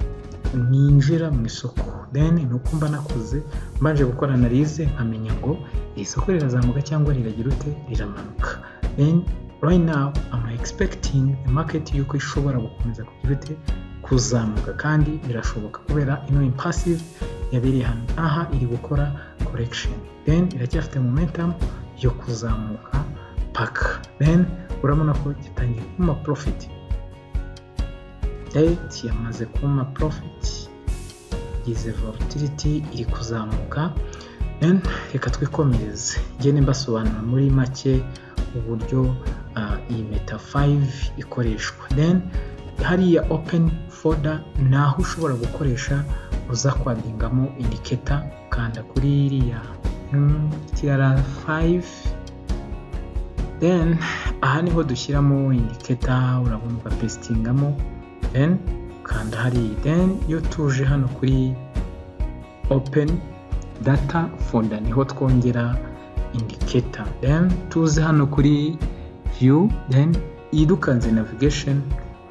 Speaker 1: ninjira mu isoko deni ni uko mba nakoze mbanje gukora analize nkamenya ngo iri soko rirazamuka cyangwa riragira ute riramanuka deni rayina ama egispekitingi maketi y'uko ishobora gukomeza kugira ute kuzamuka kandi birashoboka kubera ino impasive yabereye hano aha iri gukora korekisheni deni iracyafite momentum yo kuzamuka paka deni urabona ko gitangiye kuma porofiti dayiti yamaze kuma porofiti igize vorotiriti iri kuzamuka deni reka twikomereze ngende mbasobanura muri make uburyo iyi meta fayive ikoreshwa deni hariya openi foda ni aho ushobora gukoresha uza kwadingamo indiketa ukanda kuri iriya tiyara fayive deni aha niho dushyiramo indiketa urabona ugapesitingamo deni ukanda hariya deni iyo tuje hano kuri openi data foda niho twongera indiketa deni tuze hano kuri viyu deni iyi dukanze navigesheni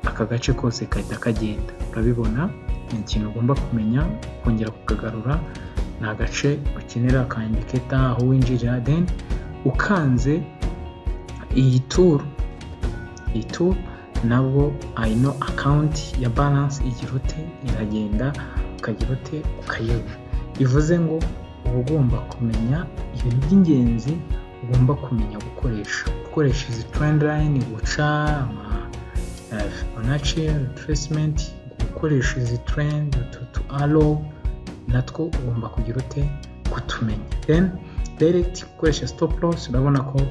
Speaker 1: aka gace kose gahita kagenda urabibona ni ikintu ugomba kumenya kongera kukagarura ni agace ukenera ka indiketa aho winjirira deni ukanze iyi turu iyi turu nabwo ayino akawunti ya baranse igira ute iragenda ukagira ute ukayoba bivuze ngo uba ugomba kumenya ibintu by'ingenzi ugomba kumenya gukoresha gukoresha izi timeline guca fibonacci retracement gukoresha izi trend utu aro natwo ugomba kugira ute kutumenya then direct gukoresha stop loss urabona ko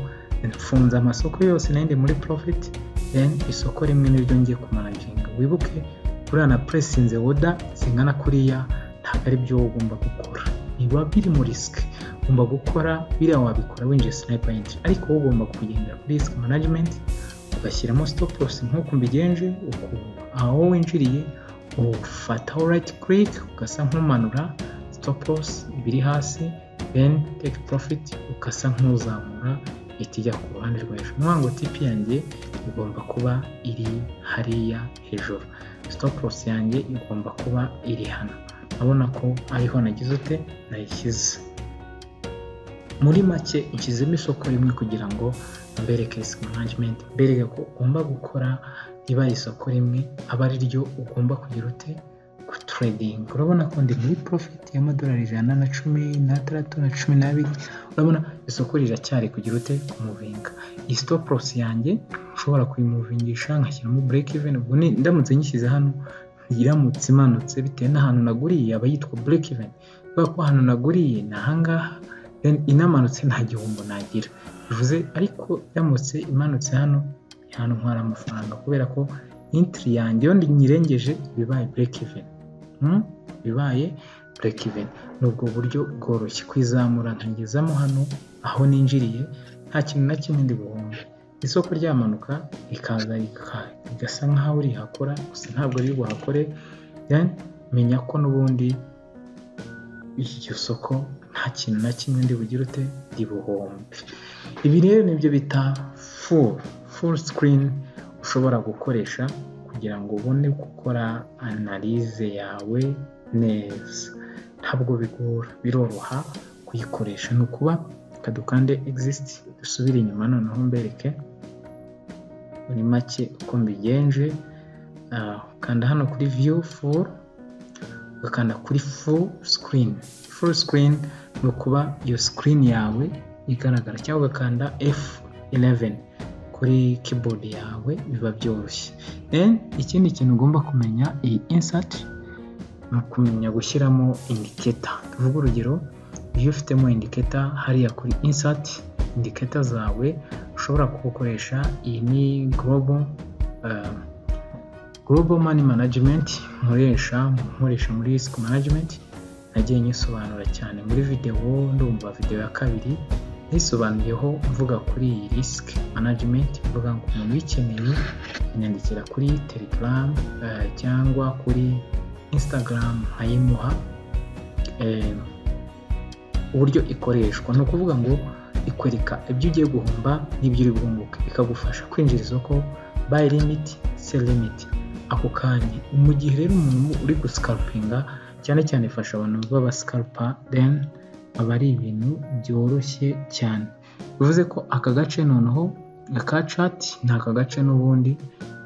Speaker 1: mfunze amasoko yose nahindi muri profit then isoko rimwe niryo ngiye kumanaginga wibuke buriya na puresinze woda zingana kuriya ntabwo ari byo ugomba gukora biba biri mu risike ugomba gukora biriya wabikora winjiye sinayipayinti ariko wowe ugomba kugendera kuri risike manajimenti ugashyiramo sitopu losi nk'uko mbigenje aho winjiriye ufataho rayiti kiriki ugasa nk'umanura sitopu losi ibiri hasi deni teki porofiti ugasa nk'uzamura ihita ijya ku ruhande rwo hejuru ni ngo tipi yanjye igomba kuba iri hariya hejuru sitopu losi yanjye igomba kuba iri hano urabona ko ariho nagize ute nayishyize muri make ushyizemo isoko rimwe kugira ngo mbereke risiki manajimenti mbereke ko ugomba gukora riba isoko rimwe aba ari ryo ugomba kugira ute ku turedingi urabona ko ndi muri porofiti y'amadolari ijana na cumi n'atandatu na cumi n'abiri urabona isoko riracyari kugira ute kumuvinga iyi sitoporosi yanjye ushobora kuyimuvingisha nkashyiramo bureke iveni ubwo ndamutse nyishyize hano iramutse imanutse bitewe n'ahantu naguriye aba yitwa bureke iveni kubera ko ahantu naguriye ni ahangaha inamanutse nta gihombo nagira bivuze ariko iramutse imanutse hano ni ahantu ntwara amafaranga kubera ko intiri yanjye iyo nyirengeje bibaye bureke iveni bibaye bureke iveni ni ubwo buryo bworoshye kwizamura nkagezamo hano aho ninjiriye nta kintu na kimwe ndi buhombe isoko ryamanuka rikaza rigasa nk'aho urihakora gusa ntabwo riri buhakore menya ko n'ubundi iryo soko nta kintu na kimwe ndi bugire ute ribuhombe ibi rero nibyo bita furu furu sikirini ushobora gukoresha kugira ngo ubone gukora analize yawe neza ntabwo bigora biroroha kuyikoresha ni ukuba reka dukande egisiti dusubire inyuma noneho mbereke muri make uko mbigenje ukanda hano kuri viyu furu ugakanda kuri furu sikirini furu sikirini ni ukuba iyo sikirini yawe igaragara cyangwa ugakanda efu ireveni kuri kibodi yawe biba byoroshye ikindi kintu ugomba kumenya iyi insati ni ukumenya gushyiramo indiketa tuvuge urugero iyo ufitemo indiketa hariya kuri insati indiketa zawe ushobora kugukoresha iyi ni global global mani manajimenti nkoresha nkoresha muri risiki manajimenti nagiye nyisobanura cyane muri videwo ndumva videwo ya kabiri yisobanuyeho mvuga kuri iyi risiki manajimenti mvuga ngo umuntu uyikeneye yanyandikira kuri telegaramu cyangwa kuri instagram nkayimuha uburyo ikoreshwa ni ukuvuga ngo ikwereka ibyo ugiye guhomba n'ibyo uri bwunguke ikagufasha kwinjira isoko bayi limiti se limiti ako kanya mu gihe rero umuntu uri gusikarupinga cyane cyane ifasha abantu b'abasikarupa deni aba ari ibintu byoroshye cyane bivuze ko aka gace noneho aka cati ni aka gace n'ubundi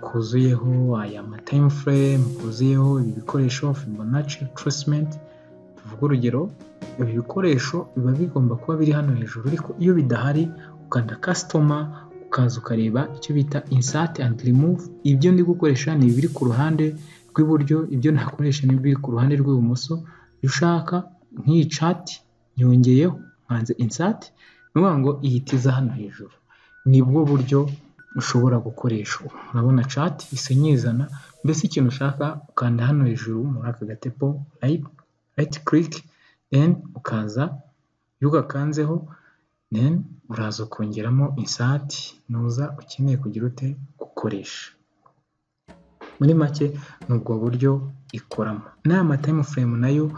Speaker 1: kuzuyeho aya matayimu furemu kuzuyeho ibi bikoresho fibonacci turisimenti tuvuga urugero ibi bikoresho biba bigomba kuba biri hano hejuru ariko iyo bidahari ukanda kasitoma ukaza ukareba icyo bita insati andi rimuvu ibyo ndi gukoresha ni ibiri ku ruhande rw'iburyo ibyo ntakoresha ni ibiri ku ruhande rw'ibumoso iyo ushaka nk'iyi cati nyongeyeho nkanze insati ni ukuvuga ngo iyitiza hano hejuru nibwo buryo ushobora gukoresha urabona cati isa nyizana mbese ikintu ushaka ukanda hano hejuru muri aka gatepo rayiti kiriki then ukaza iyo ugakanzeho then uraza ukongeramo insati nuza ukeneye kugira ute gukoresha muri make ni ubwo buryo ikoramo n'aya matayimu furemu nayo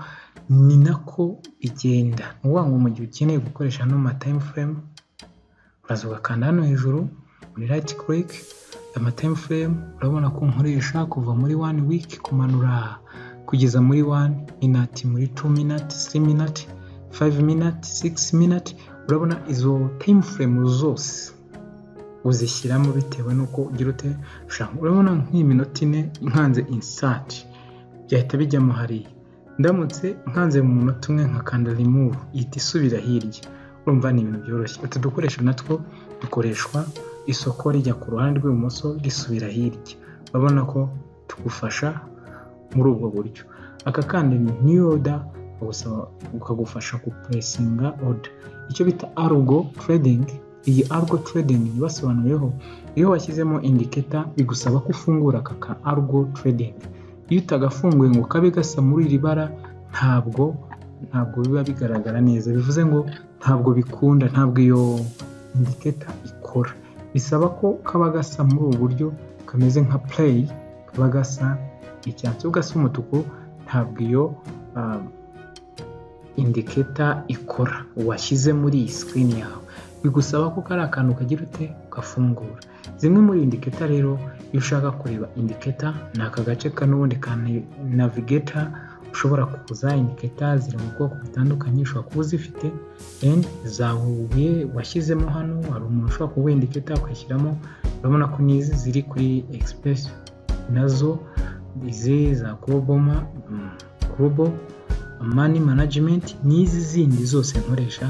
Speaker 1: ni nako igenda ni ukuvuga ngo mu gihe ukeneye gukoresha ano matayimu furemu uraza ugakanda hano hejuru muri rayiti kiriki amatayimu furemu urabona ko nkoresha kuva muri wani wiki kumanura kugeza muri wani minati muri tu minati siri minati fayive minati sigisi minati urabona izo tayimu furemu zose uzishyiramo bitewe n'uko ugira ute ushaka urabona nk'iyi minota ine nkanze insati byahita bijyamo hariya ndamutse nkanze mu munota umwe nkakanda remove ihita isubira hirya urumva ni ibintu byoroshye utu dukoresho natwo dukoreshwa isoko rijya ku ruhande rw'ibumoso risubira hirya urabona ko tugufasha muri ubwo buryo aka kandi ni new order bagusaba ukagufasha gupuresinga order icyo bita arugo trading iyi arugo trading basobanuriyeho iyo washyizemo indiketa bigusaba ko ufungura aka ka arugo trading iyo utagafunguye ngo kabe gasa muri iri bara ntabwo ntabwo biba bigaragara neza bivuze ngo ntabwo bikunda ntabwo iyo indiketa ikora bisaba ko kaba gasa muri ubu buryo kameze nka play kaba gasa icyatsi ugasa umutuku ntabwo iyo indiketa ikora washyize muri iyi sikirini yawe bigusaba ko kari akantu kagira ute gafungura zimwe muri indiketa rero iyo ushaka kureba indiketa ni aka gace k'ubundi ka navigeta ushobora kuza indiketa ziri mu bwoko butandukanye ushobora kuba uzifite eni zahuye washyizemo hano hari umuntu ushobora kuba indiketa akwishyiramo urabona ko n'izi ziri kuri egisipuresi nazo izi za goroboma gorobo mani manajimenti n'izi zindi zose nkoresha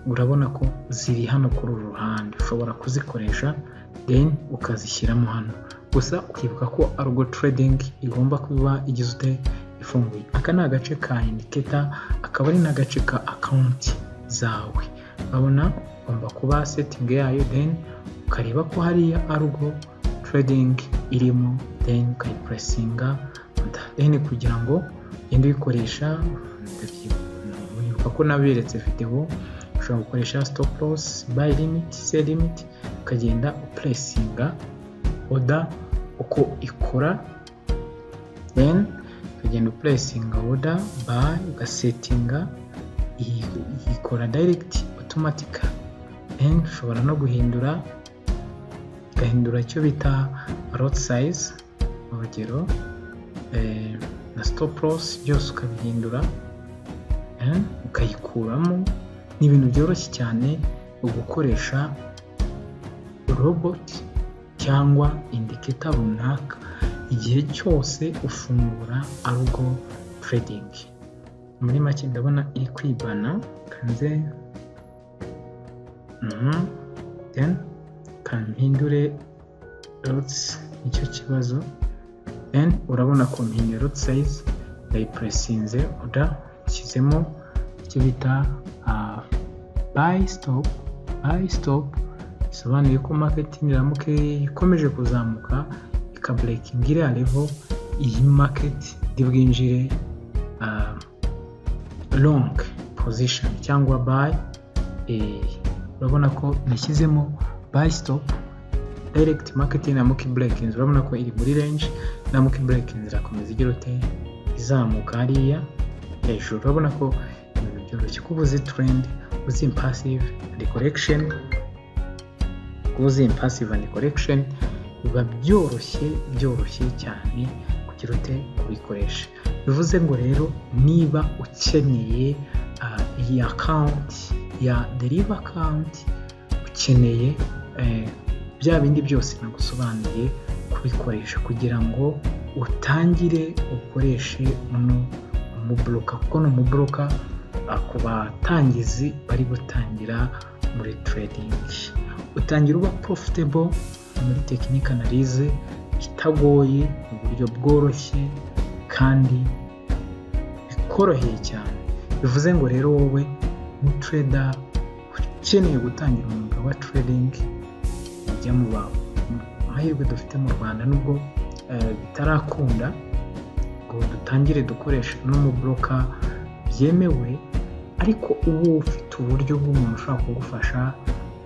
Speaker 1: urabona ko ziri hano kuri uru ruhande ushobora kuzikoresha deni ukazishyiramo hano gusa ukibuka ko arugo teredingi igomba kuba igizwe ifunguye aka ni agace ka indiketa akaba ari n'agace ka akawunti zawe urabona ugomba kuba setingi yayo deni ukareba ko hariya arugo teredingi irimo deni ukayipuresinga deni kugira ngo ugende uyikoresha ndabyibuka ko naberetse videwo ushobora gukoresha stop loss buy limit sell limit ukagenda upuresinga oda uko ikora then ukagenda upuresinga oda buy ugasetinga ikora direct automatic then ushobora no guhindura ugahindura icyo bita lot size urugero na stop loss byose ukabihindura ukayikuramo ni ibintu byoroshye cyane gukoresha robot cyangwa indiketa runaka igihe cyose ufungura arugo trading muri make ndabona iri kwibana kanze then kampindure rots nicyo kibazo then urabona ko mpindure lot size ndayipuresinze oda nshyizemo icyo bita buy stop buy stop bisobanuye ko marketing iramuke ikomeje kuzamuka ikaburekinga iriya level iyi market bwinjire long position cyangwa buy urabona ko nashyizemo buy stop direct marketing na muki breakings urabona ko iri muri range na muki breakings irakomeza igira ute izamuka hariya hejuru urabona ko ibintu byoroshye kuba uzi trend uzi impasive andi korekisheni uzi impasive andi korekisheni biba byoroshye byoroshye cyane kugira ute kubikoresha bivuze ngo rero niba ukeneye iyi akawunti ya deriva akawunti ukeneye bya bindi byose nagusobanuriye kubikoresha kugira ngo utangire ukoreshe uno umuburoka kuko ni umuburoka ku batangizi bari gutangira muri trading utangira uba profitable muri tekinike analize itagoye mu buryo bworoshye kandi bikoroheye cyane bivuze ngo rero wowe umutreda ukeneye gutangira umwuga wa trading ujya mu mahirwe dufite mu rwanda nubwo bitarakunda ngo dutangire dukoresha n'umuburoka byemewe ariko ubu ufite uburyo bw'umuntu ushobora kugufasha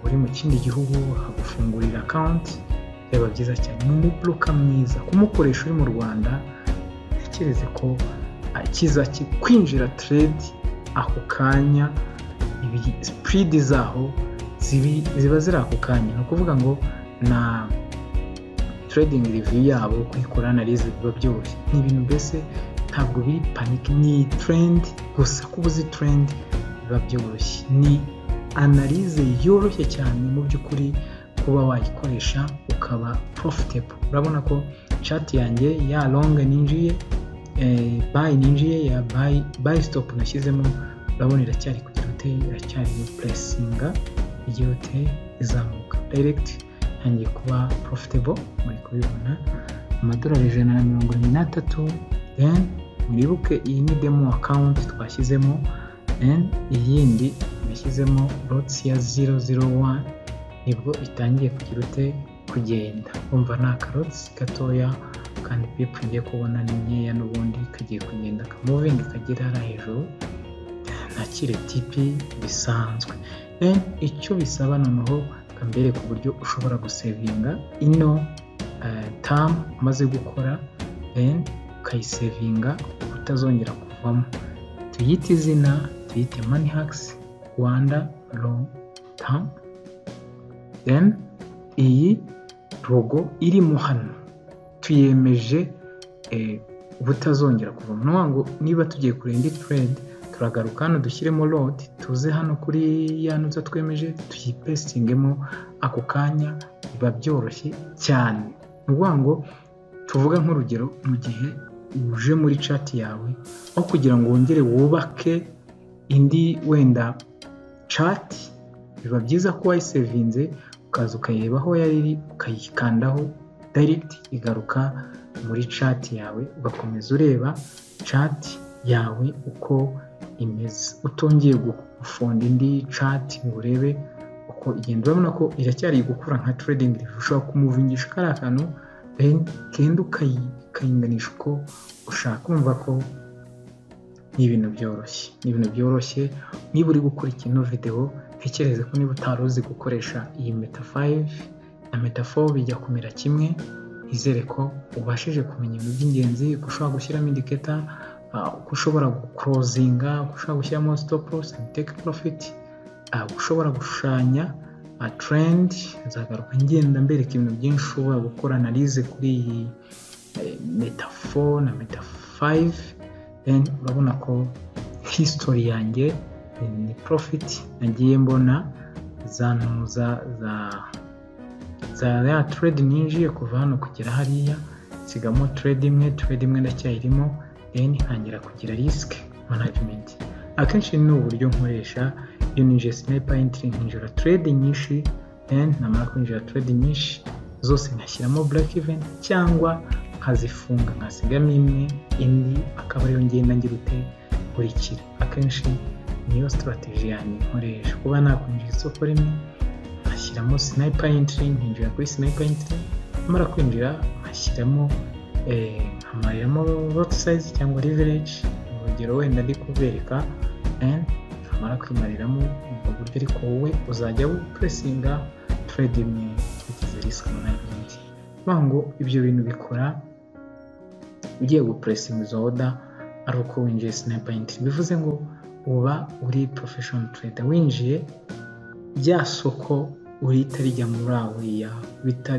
Speaker 1: uri mu kindi gihugu akagufungurira akawunti reba byiza cyane ni umuburoka mwiza kumukoresha uri mu rwanda ntekereze ko kiza kwinjira teredi ako kanya sipidi zaho ziba ziri ako kanya ni ukuvuga ngo na teredingi riviyu yabo kuyikora analize biba byoroshye ni ibintu mbese ntabwo biri panike ni terendi gusa ko ubuze terendi biba byoroshye ni analize yoroshye cyane mu by'ukuri kuba wayikoresha ukaba profitable urabona ko chat yanjye ya longe ninjiye bayi ninjiye ya bayi bayi sitopu nashyizemo urabona iracyari kugera hoteli iracyari puresinga igihe hoteli izamuka dayiregiti ntangiye kuba porofitebo muri kubibona amadolari ijana na mirongo irindwi n'atatu deni mwibuke iyi ni demo akawunti twashyizemo deni iyindi nashyizemo rotsi ya ziro ziro wani nibwo itangiye kugira ute kugenda wumva ni akarotsi gatoya kandi pipu ngiye kubona ni nkeya n'ubundi kagiye kugenda kamuvinga kagera hariya hejuru ntakire tipi bisanzwe deni icyo bisaba noneho kambere ku buryo ushobora gusevinga ino tamu umaze gukora deni ukayisevinga utazongera kuvamo tuyite izina tuyite mani hakisi rwanda ro tamu deni iyi rogo irimo hano tuyemeje ubutazongera kuvamo ni ngo niba tugiye kure indi turedi turagaruka hano dushyiremo rodi tuze hano kuri ya ntuza twemeje tuyipesitingemo ako kanya biba byoroshye cyane ni ukuvuga ngo tuvuga nk'urugero mu gihe uje muri cati yawe aho kugira ngo wongere wubake indi wenda cati biba byiza ko wayisevinze ukaza ukayireba aho yari iri ukayikandaho dayiregiti igaruka muri cati yawe ugakomeza ureba cati yawe uko imeze utongeye gufunga indi cati ngo urebe uko igenda urabona ko iracyari gukura nka tiredingi ushobora kumuvingisha kariya kantu kandi ukayinganisha uko ushaka kumva ko ni ibintu byoroshye ni ibintu byoroshye niba uri gukora ikintu videwo ntekereze ko niba utari uzi gukoresha iyi meta fayive na meta fo bijya kumera kimwe izere ko ubashije kumenya ibintu by'ingenzi uko ushobora gushyiramo indiketa uko ushobora gukorozinga uko ushobora gushyiramo sitopu losi andi teke porofiti ushobora gushushanya turendi nzagaruka ngenda mbereka ibintu byinshi ushobora gukora analize kuri iyi meta fo na meta fayive urabona ko hisitori yanjye ni porofiti nagiye mbona za ntuza za za ya turedi ninjiye kuva hano kugera hariya nsigamo turedi imwe turedi imwe ndacyayirimo deni ntangira kugira risike manajimenti akenshi ni uburyo nkoresha iyo ninjiye sinipa entiri nkinjira turedi nyinshi deni namara kwinjira turedi nyinshi zose nkashyiramo burake iventi cyangwa nkazifunga nkasigamo imwe indi akaba ariyo ngenda ngira ute kurikira akenshi niyo sitarateji yanjye nkoresha kuba nakwinjira isoko rimwe nkashyiramo sinipa entiri nkinjira kuri sinipa entiri namara kwinjira nkashyiramo nkamariramo roti sayizi cyangwa rivereji urugero wenda ndi kubereka nkamara kwimariramo ubwo buryo ariko wowe uzajya wupuresinga turedi imwe kugeza risike manajimenti kuvuga ngo ibyo bintu bikora ugiye gupuresinga izo oda ari uko winjiye sinipa entiri bivuze ngo uba uri porofeshoni tureda winjiye rya soko urita rijya muri awuriya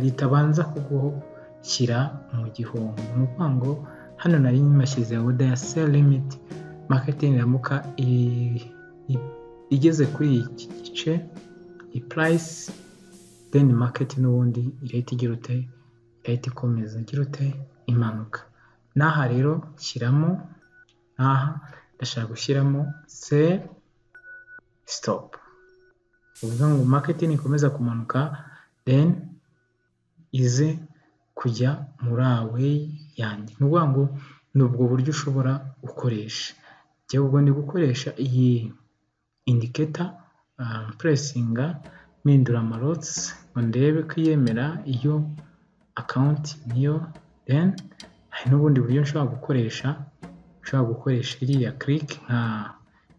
Speaker 1: ritabanza kuguhokira mu gihombo ni ukuvuga ngo hano nari nyimashyize oda ya seri limiti maketingi iramuka igeze kuri iki gice iyi purayisi deni maketi n'ubundi irahita igira ute irahita ikomeza igira ute imanuka n'aha rero shyiramo n'aha ndashaka gushyiramo seri sitopu uvuga ngo maketi nikomeza kumanuka deni ize kujya muri aweyi yanjye ni ukuvuga ngo ni ubwo buryo ushobora gukoresha njyewe ubwo ndi gukoresha iyi indiketa puresinga mpindura amarotsi ngo ndebe ko iyemera iyo akawunti niyo deni hari n'ubundi buryo nshobora gukoresha ushobora gukoresha iriya kirike nka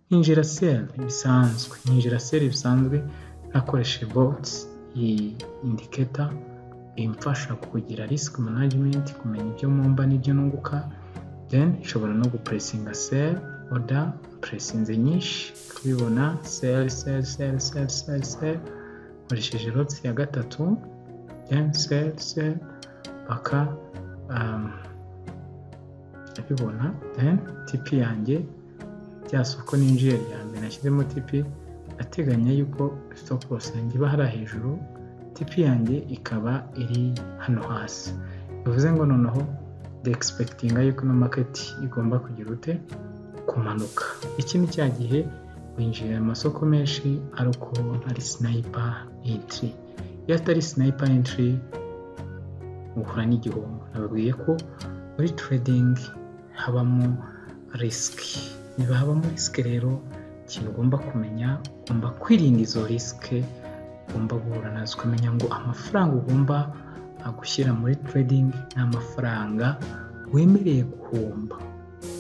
Speaker 1: nk'injira seri bisanzwe nk'injira seri bisanzwe nakoresheje bogisi iyi indiketa imfasha kugira risiki manajimenti kumenya ibyo mwumva n'ibyo nunguka deni nshobora no gupuresinga seri oda puresinze nyinshi kubibona seri seri seri seri seri seri nkoresheje rotsi ya gatatu deni seri seri paka ndabibona deni tipi yanjye rya soko ninjiye rya mbere nashyizemo tipi ateganya yuko sitopu losi yanjye iba hariya hejuru tipi yanjye ikaba iri hano hasi bivuze ngo noneho de expectinga yuko ino market igomba kugira ute kumanuka iki ni cya gihe winjirira amasoko menshi ari uko ari sniper entry iyo atari sniper entry uhura n'igihombo nababwiye ko muri trading habamo risk niba habamo risk rero ikintu ugomba kumenya ugomba kwirinda izo risk ugomba guhura nazo ukamenya ngo amafaranga ugomba gushyira muri trading ni amafaranga wemereye guhomba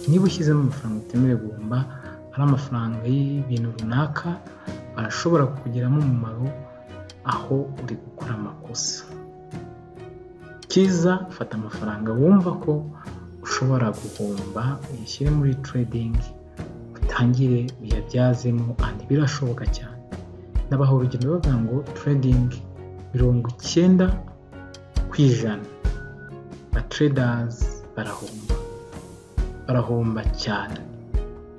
Speaker 1: niba ushyizemo amafaranga utemerewe guhomba ari amafaranga y'ibintu runaka ashobora kukugiramo umumaro aho uri gukora amakosa cyiza fata amafaranga wumva ko ushobora guhomba uyashyire muri trading utangire uyabyazemo andi birashoboka cyane nabaha urugero bavuga ngo trading mirongo icyenda ku ijana ba traders barahomba barahomba cyane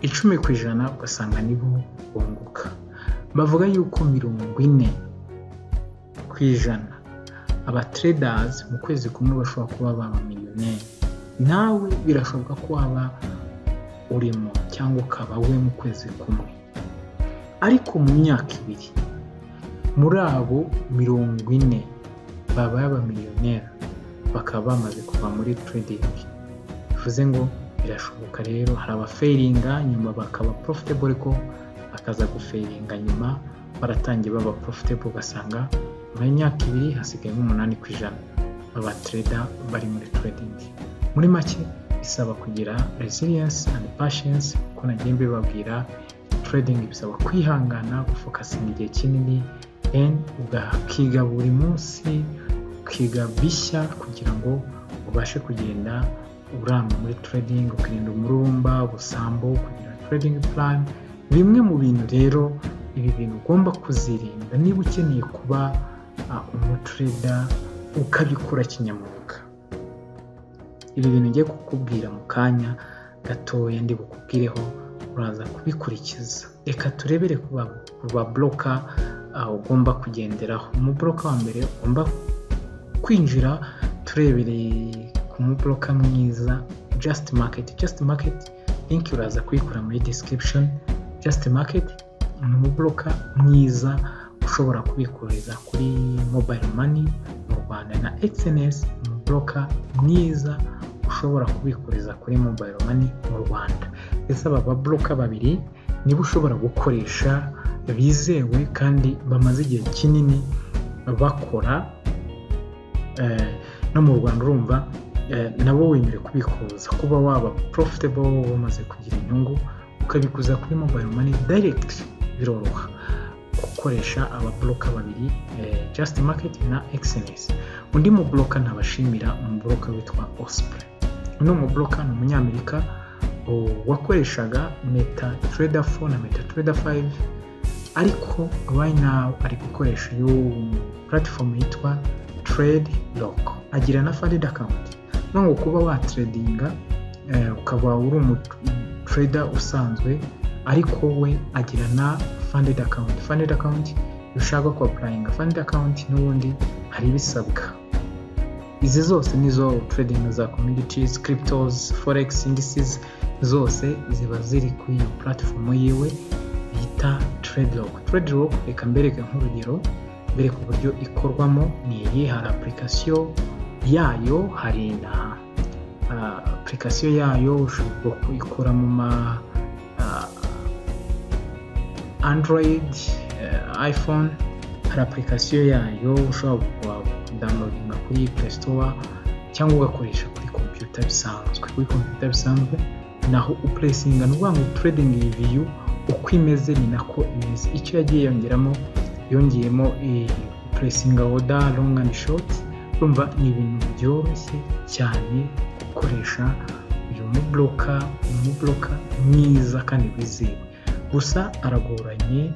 Speaker 1: icumi ku ijana ugasanga nibo bunguka bavuga yuko mirongo ine ku ijana aba traders mu kwezi kumwe bashobora kuba ba miliyoneri nawe birashoboka ko waba urimo cyangwa ukaba we mu kwezi kumwe ariko mu myaka ibiri muri abo mirongo ine babaye abamiliyoneri bakaba bamaze kuva muri trading bivuze ngo birashoboka rero hari abaferinga nyuma bakaba profitable ariko bakaza guferinga nyuma baratangiye baba profitable ugasanga nyuma y'imyaka ibiri hasigaye nk'umunani ku ijana baba trader bari muri trading muri make bisaba kugira resilience and patience kuko nagiye mbibabwira trading bisaba kwihangana gufokasinga igihe kinini ugakiga buri munsi ukiga bishya kugira ngo ubashe kugenda uramba muri trading ukirinda umururumba ubusambo kugira trading plan bimwe mu bintu rero ibi bintu ugomba kuzirinda niba ukeneye kuba umutreda ukabikora kinyamwuga ibi bintu ngiye kukubwira mu kanya gatoya ndi bukubwireho uraza kubikurikiza reka turebere ku baboroka ugomba kugenderaho umuboroka wa mbere ugomba kwinjira turebereye ku muboroka mwiza just market just market linki uraza kuyikora muri description just market ni umuboroka mwiza ushobora kubikuriza kuri mobile money mu rwanda na xns umuboroka mwiza ushobora kubikuriza kuri mobile money mu rwanda ndetse aba baboroka babiri nibo ushobora gukoresha bizewe kandi bamaze igihe kinini bakora no mu rwanda urumva nabo wemere kubikuza kuba waba profitable wowe umaze kugira inyungu ukabikuza kuri mobile money direct biroroha gukoresha ababoroka babiri just market na xns undi muboroka ntabashimira umuboroka witwa osipure uno muboroka ni umunyamerika wakoreshaga meta trader 4 na meta trader 5 ariko right now ari gukoresha iyo platform yitwa trade lock agira na funded account none kuba watradinga ukaba uri umu trader usanzwe ariko we agira na funded account funded account ushaka ko applying funded account n'ubundi hari ibisabwa izi zose nizo trading za commodities cryptos forex indices zose ziba ziri kuri iyo platform yiwe bita tradelock tradelock reka mbereke nk'urugero mbere ku buryo ikorwamo ni iyi hari apurikasiyo yayo hari na apurikasiyo yayo ushobora kuyikora mu ma android iphone hari apurikasiyo yayo ushobora kudawunodinga kuri play store cyangwa ugakoresha kuri kompiyuta bisanzwe kuri kompiyuta bisanzwe naho upuresinga ni ukuvuga ngo trading viyu uko imeze ni nako imeze icyo yagiye yongeramo yongeyemo puresinga woda longa andi shoti urumva ni ibintu byoroshye cyane gukoresha uyu muboroka umuboroka mwiza kandi wizewe gusa aragoranye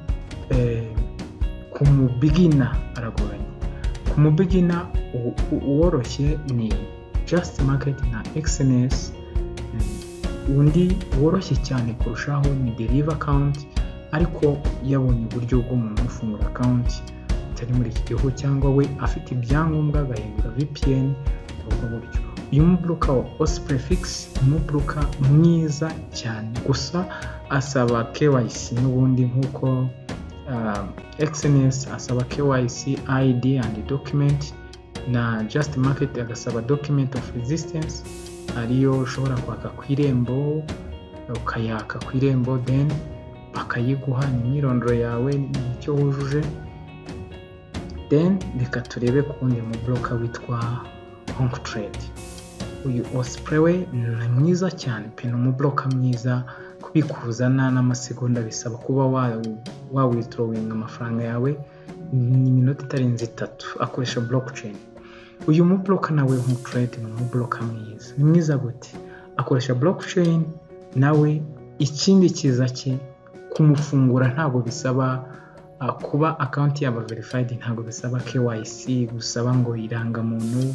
Speaker 1: ku mubigina aragoranye ku mubigina uworoshye ni jasiti maketi na egisenesi undi woroshye cyane kurushaho ni deriva akawunti ariko yabonye uburyo bw'umuntu ufungura akawunti utari muri iki gihugu cyangwa we afite ibyangombwa agahindura vpn ubwo buryo uyu mubuluka wa osi perefigisi ni umubuluka mwiza cyane gusa asaba kewayisi n'ubundi nk'uko egisenesi asaba kewayisi ayidi andi dokimenti na jasiti maketi agasaba dokimenti ofu rezisitensi ariyo ushobora kwaka ku irembo ukayaka ku irembo deni bakayiguha ni imyirondoro yawe nicyo wujuje deni reka turebe ku wundi muboroka witwa honk trade uyu osipure ni mwiza cyane pe ni umuboroka mwiza kubikuza nta n'amasegonda bisaba kuba wawitorowinga amafaranga yawe ni iminota itarenze itatu akoresha blockchain uyu muboroka nawe honk trade ni umuboroka mwiza ni mwiza gute akoresha blockchain nawe ikindi kiza cye kumufungura ntabwo bisaba kuba akawunti yaba verifayidi ntabwo bisaba kewayisi gusaba ngo irangamuntu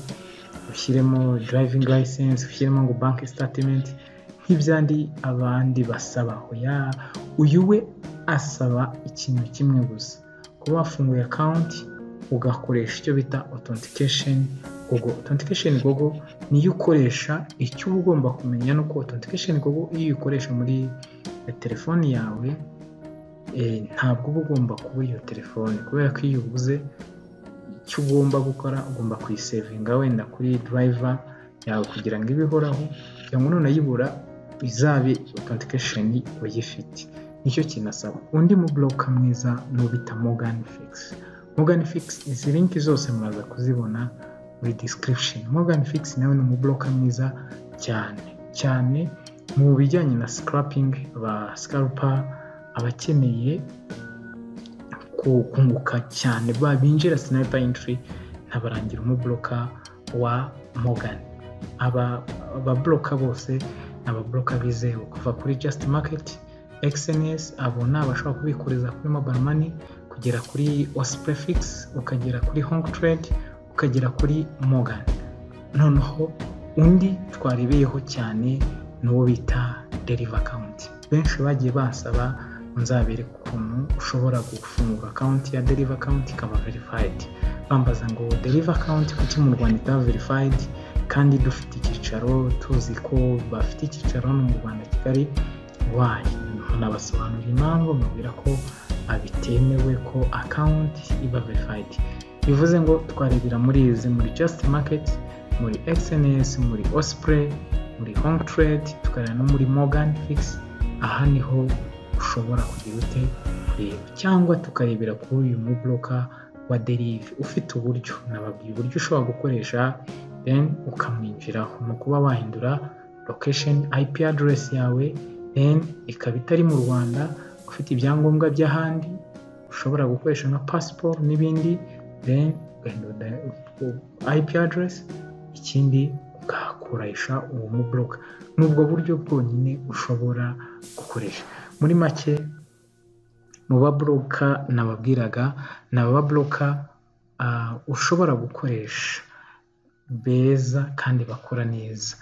Speaker 1: ushyiremo darayivingi layisensi ushyiremo ngo banki sitatimenti nk'ibyandi abandi basaba uyu we asaba ikintu kimwe gusa kuba wafunguye akawunti ugakoresha icyo bita otentikesheni gogo otentikesheni gogo niyo ukoresha icyo uba ugomba kumenya ni uko otentikesheni gogo iyo uyikoresha muri telefoni yawe ntabwo uba ugomba kuba iyo telefone kubera ko iyo ubuze icyo ugomba gukora ugomba kuyisevinga wenda kuri durayiva yawe kugira ngo ibe ihoraho kugira ngo nunayibura izabe otentikesheni uyifite nicyo kinasaba undi muboroka mwiza n'ubita mogani fikisi mogani fikisi izi linki zose muraza kuzibona muri disikiribisheni mogani fikisi nawe ni umuboroka mwiza cyane cyane mu bijyanye na sikarapingi ba sikarupa abakeneye kunguka cyane binjira sinayipa intiri ntabarangira umuboroka wa mogani aba ababoroka bose ni ababoroka bizewe kuva kuri jasiti maketi egisenesi abo ni abashobora kubikuriza kuri mobayiro mani kugera kuri osipurefigisi ukagera kuri honki teredi ukagera kuri mogani noneho undi twarebeyeho cyane n'uwo bita deriva akawunti benshi bagiye basaba nzabere ukuntu ushobora gufungura akawunti ya deriva akawunti ikaba verifayidi bambaza ngo deriva akawunti kuki mu rwanda itaba verifayidi kandi dufite icyicaro tuzi ko bafite icyicaro hano mu rwanda kigali wayi nkanabasobanurira impamvu mbabwira ko bitemewe ko akawunti iba verifayidi bivuze ngo twarebera muri izi muri jasiti maketi muri egisenesi muri osipure muri honk trade tukareba no muri morgan fix aha niho ushobora kugira ute kureba cyangwa tukarebera kuri uyu muboroka wa derive ufite uburyo nababwiye uburyo ushobora gukoresha then ukamwinjiraho ni ukuba wahindura location ip address yawe then ikaba itari mu rwanda ufite ibyangombwa by'ahandi ushobora gukoresha nka passport n'ibindi then ugahindura ip address ikindi ugakoresha uwo muboroka ni ubwo buryo bwonyine ushobora gukoresha muri make mu baboroka nababwiraga ni ababoroka ushobora gukoresha beza kandi bakora neza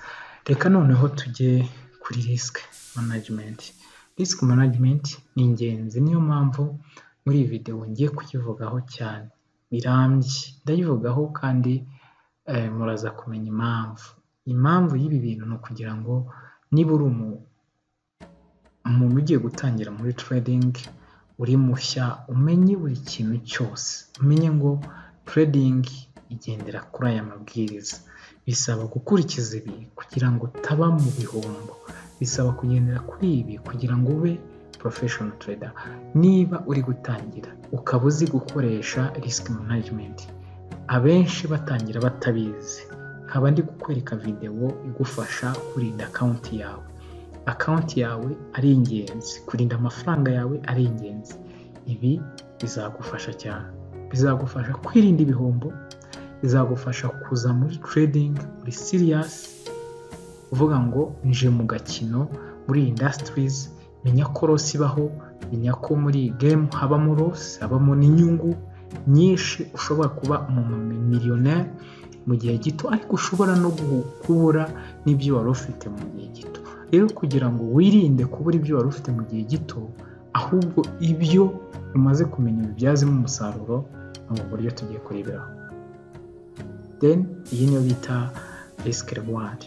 Speaker 1: reka noneho tujye kuri risike manajimenti risike manajimenti ni ingenzi niyo mpamvu muri iyi videwo ngiye kuyivugaho cyane birambye ndayivugaho kandi muraza kumenya impamvu impamvu y'ibi bintu ni ukugira ngo niba uri umuntu ugiye gutangira muri tradingi uri mushya umenye buri kintu cyose umenye ngo tradingi igendera kuri aya mabwiriza bisaba gukurikiza ibi kugira ngo utaba mu bihombo bisaba kugendera kuri ibi kugira ngo ube porofeshono trader niba uri gutangira ukaba uzi gukoresha risiki manajimenti abenshi batangira batabizi nkaba ndi kukwereka videwo igufasha kurinda akawunti yawe akawunti yawe ari ingenzi kurinda amafaranga yawe ari ingenzi ibi bizagufasha cyane bizagufasha kwirinda ibihombo bizagufasha kuza muri tiredingi muri siriyasi uvuga ngo nje mu gakino muri indasitirizi menya ko rosi ibaho menya ko muri gemu habamo rosi habamo n'inyungu nyinshi ushobora kuba umumiliyoneri mu gihe gito ariko ushobora no kubura n'ibyo wari ufite mu gihe gito rero kugira ngo wirinde kubura ibyo wari ufite mu gihe gito ahubwo ibyo umaze kumenya bibyazemo umusaruro ni ubu buryo tugiye kureberaho deni iyi niyo bita risk reward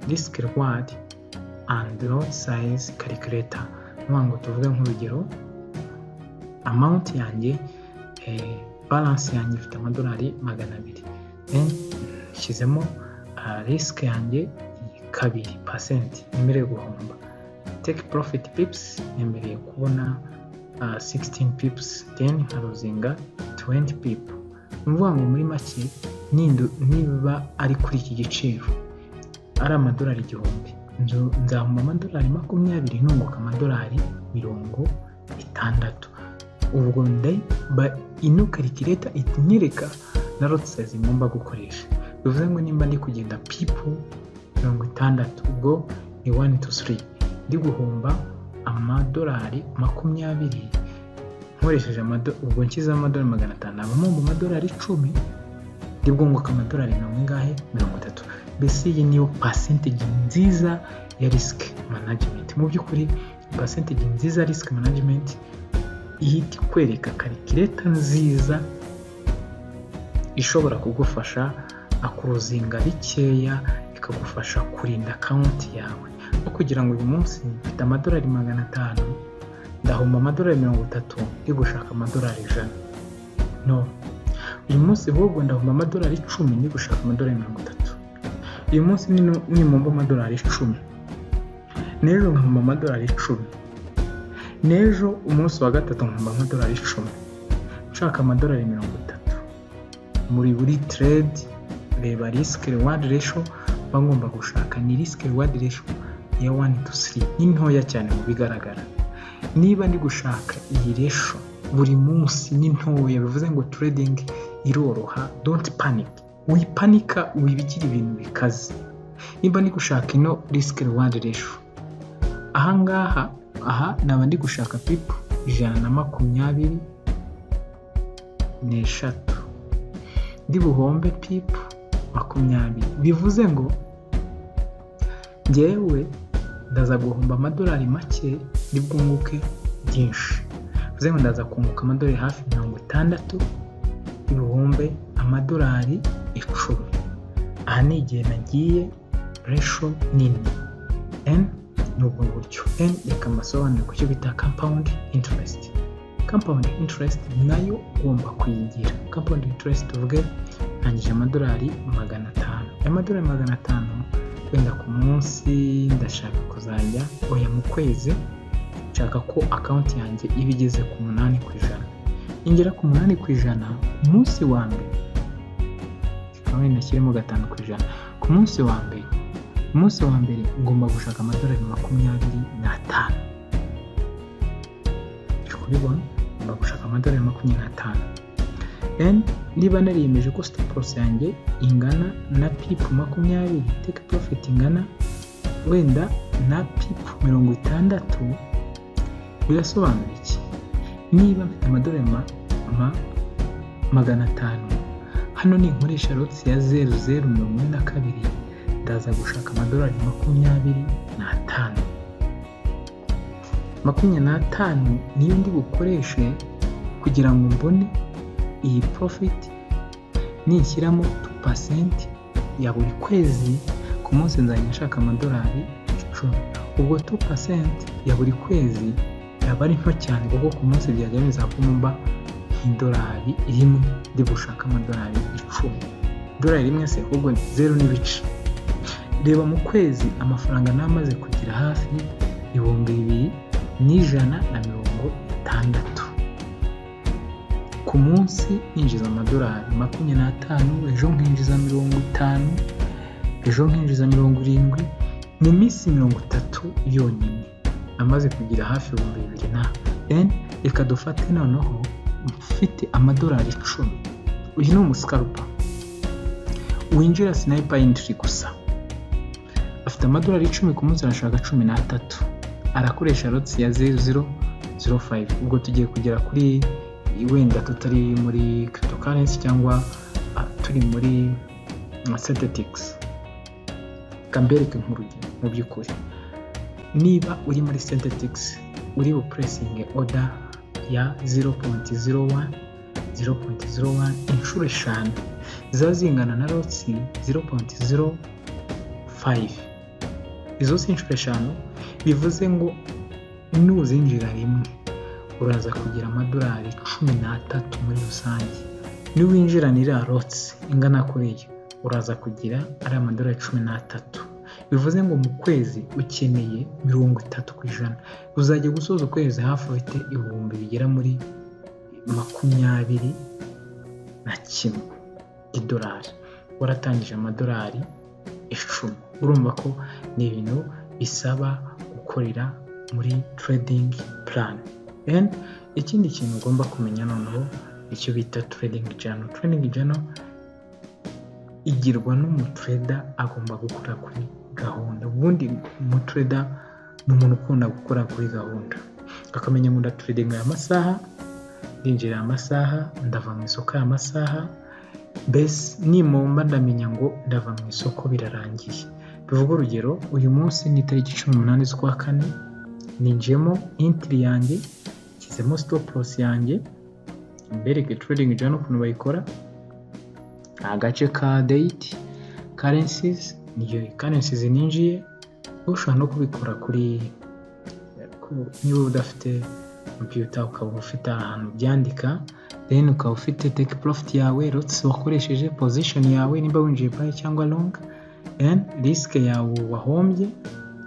Speaker 1: risk reward and loan size calculator nuvuga ngo tuvuge nk'urugero amount yanjye eh, balance yanjye ifite amadolari magana abiri then nshyizemo uh, risk yanjye kabiri percent nemereye guhomba take profit pips nemereye kubona uh, 16 pips then nkaruzinga 20 pip ni ukuvuga ngo muri make nindu- niba ari kuri iki giciro ari amadolari igihumbi nzu- nzahomba amadolari makumyabiri nunguka amadolari mirongo itandatu ubwo nde- ba- ino karikireta inyereka na roti sayizi ngomba gukoresha bivuze ngo nimba ndi kugenda pipu mirongo itandatu ubwo ni wani tu siri ndi guhomba amadolari makumyabiri nkoresheje amado- ubwo nshyizeho amadolari magana atanu naba mpomba amadolari icumi ndi bwunguka amadolari mirongo ingahe mirongo itatu mbese iyi niyo percentage nziza ya risk management mu by'ukuri percentage nziza ya risk management ihita ikwereka karikireta nziza ishobora kugufasha akuruzinga bikeya ikagufasha kurinda akawunti yawe no kugira ngo uyu munsi mfite amadolari magana atanu ndahomba amadolari mirongo itatu ndi gushaka amadolari ijana no uyu munsi ahubwo ndahomba amadolari icumi ndi gushaka amadolari mirongo itatu uyu munsi nino- nimuhomba amadolari icumi n'ejo nkahomba amadolari icumi n'ejo umunsi wa gatatu nkahomba amadolari icumi nshaka amadolari mirongo itatu muri buri trade reba risk reward ratio mba ngomba gushaka ni risk reward ratio ya 1 to 3 ni ntoya cyane mu bigaragara niba ndi gushaka iyi ratio buri munsi ni ntoya bivuze ngo trading iroroha don't panic wipanika wibigire ibintu bikaze nimba ndi gushaka ino risk reward ratio ahangaha aha naba ndi gushaka pipu ijana na makumyabiri n'eshatu ndi buhombe pipu makumyabiri bivuze ngo njyewe ndaza guhomba amadolari make ni bwunguke byinshi bivuze ngo ndaza kunguka amadolari hafi mirongo itandatu ibihumbi amadolari icumi aha ni igihe nagiye resho nini n ni ubwo buryo n reka mbasobanure ku cyo bita compound interest compound interest nayo ugomba kuyigira compound interest tuvuge ntangije amadolari magana atanu aya madolari magana atanu wenda ku munsi ndashaka kuzajya oya mu kwezi nshaka ko akawunti yanjye iba igeze ku munani ku ijana ingera ku munani ku ijana ku munsi wa mbere aho wenda ashyiremo gatanu ku ijana ku munsi wa mbere ku munsi wa mbere ngomba gushaka amadolari makumyabiri n'atanu turi kubibona ngomba gushaka amadolari makumyabiri n'atanu then niba nariyemeje ko stop loss yanjye ingana na pipu makumyabiri take profit ingana wenda na pipu mirongo itandatu birasobanura iki niba mfite amadolari ma, ma, magana atanu hano ninkoresha rotsi ya zeru zeru mirongo ine na kabiri ndaza gushaka amadolari makumyabiri n'atanu makumyabiri n'atanu niyo ndi bukoreshe kugira ngo mbone iyi profit nishyiramo tu pasenti ya buri kwezi ku munsi nzajya nshaka amadolari icumi ubwo tu pasenti ya buri kwezi yaba ari nto cyane kuko ku munsi byajya bizakumba idolari rimwe ndi gushaka amadolari icumi idolari rimwe se ahubwo ni zeru n'ibice reba mu kwezi amafaranga namaze kugira hafi ibihumbi bibiri n'ijana na mirongo itandatu ku munsi ninjiza amadolari makumyabiri n'atanu ejo nkinjiza mirongo itanu ejo nkinjiza mirongo irindwi mu minsi mirongo itatu yonyine amaze kugira hafi ibihumbi bibiri na then reka dufate noneho mfite amadolari icumi uyu ni umusikarupa winjira sinayipa yinjiri gusa afite amadolari icumi ku munsi arashaka cumi n'atatu arakoresha rotsi ya zeru zero zero fayive ubwo tugiye kugera kuri wenda tutari muri cryptocurrency cyangwa ah, turi muri synthetics kambereke nk'urugero mu by'ukuri niba uri muri synthetics uri bupuresinge oda ya 0.01 0.01 inshuro eshanu ziba zingana na rotsi 0.0 fayive izo si inshuro eshanu bivuze ngo nuzinjira rimwe uraza kugira amadolari cumi n'atatu muri rusange niwinjiranira rotsi ingana kuriya uraza kugira ari amadolari cumi n'atatu bivuze ngo mu kwezi ukeneye mirongo itatu ku ijana uzajya gusoza ukwezi hafi ufite ibihumbi bigera muri makumyabiri na kimwe idolari waratangije amadolari icumi urumva ko ni ibintu bisaba gukorera muri teredingi purani ikindi kintu ugomba kumenya noneho icyo bita teredingi jano teredingi jano igirwa n'umutureda agomba gukora kuri gahunda ubundi umutureda ni umuntu ukunda gukora kuri gahunda akamenya ngo ndaturedinga aya masaha ndinjira aya masaha ndava mu isoko aya masaha mbese nimumba ndamenya ngo ndava mu isoko birarangiye bivuga urugero uyu munsi ni itariki cumi n'umunani z'ukwa kane ninjiyemo intiri yanjye nshyizemo sitoporosi yanjye mbereke teredingi jano ukuntu bayikora agace ka deyiti karensizi niyo karensizi ninjiye ushobora no kubikora kuri niba udafite kompiyuta ukaba ufite ahantu byandika deni ukaba ufite teki porofiti yawe rotisi wakoresheje pozishoni yawe nimba winjiye bayi cyangwa longa deni risike yawe wahombye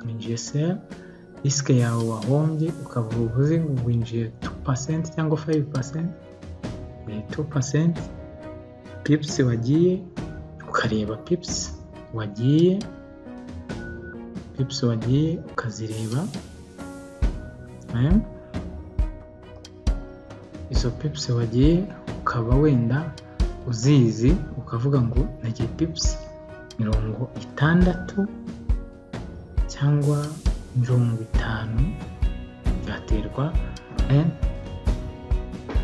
Speaker 1: winjiye seri risike yawe wahombye ukaba uvuze ngo winjiye tu pasenti cyangwa fayive pasenti tu pasenti pipusi wagiye ukareba pipusi wagiye pipusi wagiye ukazireba izo pipusi wagiye ukaba wenda uzizi ukavuga ngo nagiye pipusi mirongo itandatu cyangwa mirongo itanu byaterwa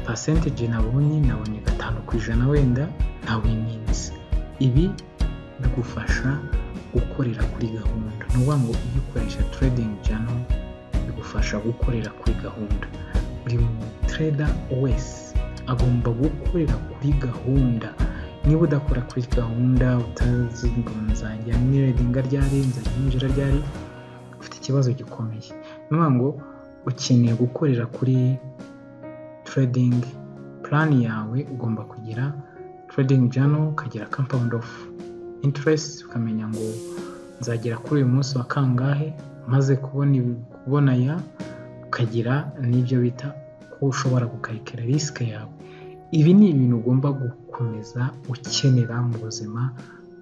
Speaker 1: pasentege nabonye nabonye gatanu ku ijana wenda ntawe iminsi ibi bigufasha gukorera kuri gahunda ni ukuvuga ngo iyo ukoresha teredingi jano bigufasha gukorera kuri gahunda buri mutereda wese agomba gukorera kuri gahunda niba udakora kuri gahunda utazi ngo nzajya niredinga ryari nzajya ninjira ryari ufite ikibazo gikomeye ni ukuvuga ngo ukeneye gukorera kuri teredingi purani yawe ugomba kugira teredingi jano ukagira kampawundi ofu intiresiti ukamenya ngo nzagera kuri uyu munsi wa kangahe umaze kubona ya ukagira n'ibyo bita ko ushobora gukarikira risike yawe ibi ni ibintu ugomba gukomeza ukenera mu buzima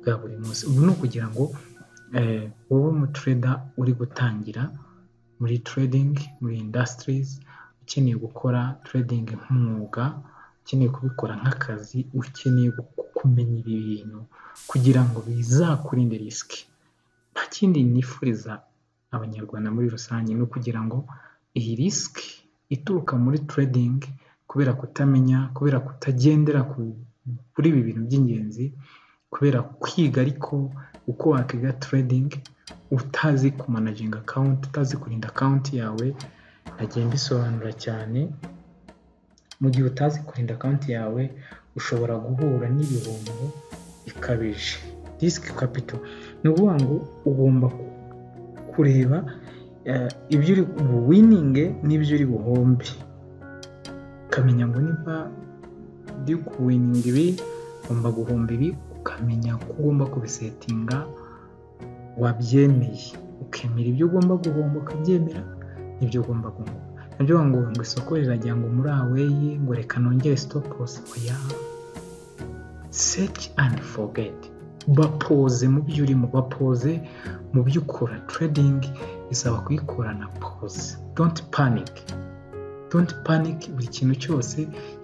Speaker 1: bwa buri munsi ubu ni ukugira ngo wowe umutereda uri gutangira muri teredingi muri indasitirizi ukeneye gukora teredingi nk'umwuga ukeneye kubikora nk'akazi ukeneye kumenya ibi bintu kugira ngo bizakurinde risike nta kindi nifuriza abanyarwanda muri rusange ni ukugira ngo iyi risike ituruka muri teredingi kubera kutamenya kubera kutagendera kuri ibi bintu by'ingenzi kubera kwiga ariko uko wakwiga teredingi utazi kumanajinga akawunti utazi kurinda akawunti yawe nagenda bisobanura cyane mu gihe utazi kurinda konti yawe ushobora guhura n'ibihombo bikabije risiki kapito ni ukuvuga ngo ugomba kureba ibyo uri buwininge n'ibyo uri buhombe ukamenya ngo niba uri kuwininga ibi ugomba guhomba ibi ukamenya ko ugomba kubisetinga wabyemeye ukemera ibyo ugomba guhomba ukabyemera nibyo ugomba guhomba nabyo ngo ngo isoko rirajya ngo muri aweye ngo reka nongere sitopusi oya seki andi forugeti bapoze mu byo urimo bapoze mu byo ukora teredingi bisaba kuyikora na poze donti panike donti panike buri kintu cyose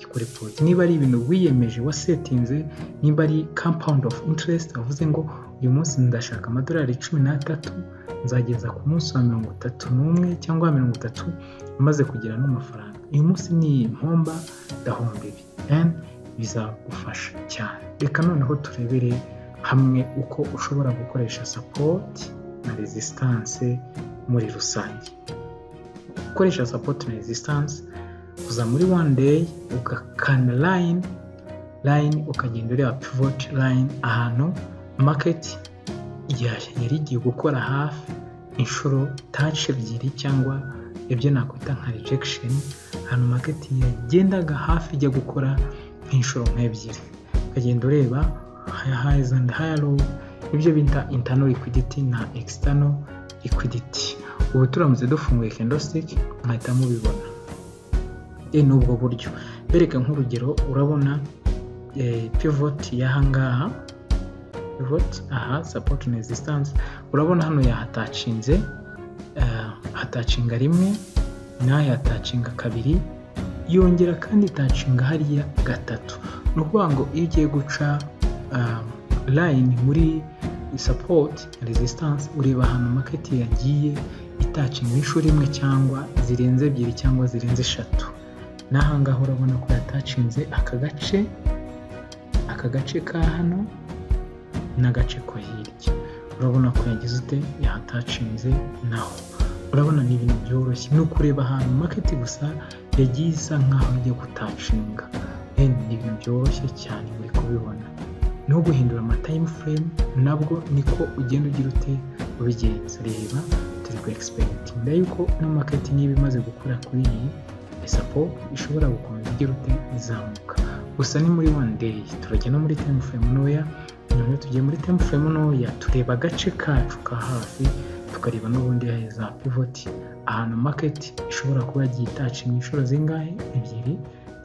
Speaker 1: gikore poze niba ari ibintu wiyemeje wasetinze niba ari kampawundi ofu intiresiti bavuze ngo uyu munsi ndashaka amadolari cumi n'atatu nzageza ku munsi wa mirongo itatu n'umwe cyangwa mirongo itatu umaze kugira n'amafaranga uyu munsi ni impomba ndahomba ibi bizagufasha cyane reka noneho turebere hamwe uko ushobora gukoresha sapoti na rezisitanse muri rusange gukoresha sapoti na rezisitanse uza muri wani deyi ugakanda layini layini ukagenda ureba pivoti layini ahantu maketi yari igiye gukora hafi inshuro taci ebyiri cyangwa ibyo nakwita nka rejection ahantu market yagendaga hafi ijya gukora nk'inshuro nk'ebyiri ukagenda ureba haya highs and haya low ibyo bita internal liquidity na external liquidity ubu turamutse dufunguye candlestick mwahita mubibona ni n'ubwo buryo bereka nk'urugero urabona pivot y'ahangaha pivot aha support na resistance urabona hano yahatacinze hatacinga rimwe naho yatacinga kabiri yongera kandi itacinga hariya gatatu ni ukuvuga ngo iyo ugiye guca line muri support resistance ureba ahantu market yagiye itacinga inshuro imwe cyangwa zirenze ebyiri cyangwa zirenze eshatu n'ahangaha urabona ko yatacinze aka gace aka gace ka hano n'agace ko hirya urabona ko yagize ute yahatacinze naho urabona ni ibintu byoroshye ni ukureba ahantu market gusa yagiye isa nk'aho ijya gutacinga ni ibintu byoroshye cyane muri kubibona no guhindura amatayimu frame nabwo niko ugenda ugira ute ubigenza reba turi ku egisipegitinga yuko no market niba imaze gukora kuri iyi isapo ishobora gukomeza igira ute izamuka gusa ni muri one day turajya no muri time frame ntoya none tugiye muri time frame ntoya tureba agace kacu ka hafi tukareba n'ubundi za pivot ahantu market ishobora kuba yagiye itacinga inshuro zingahe ebyiri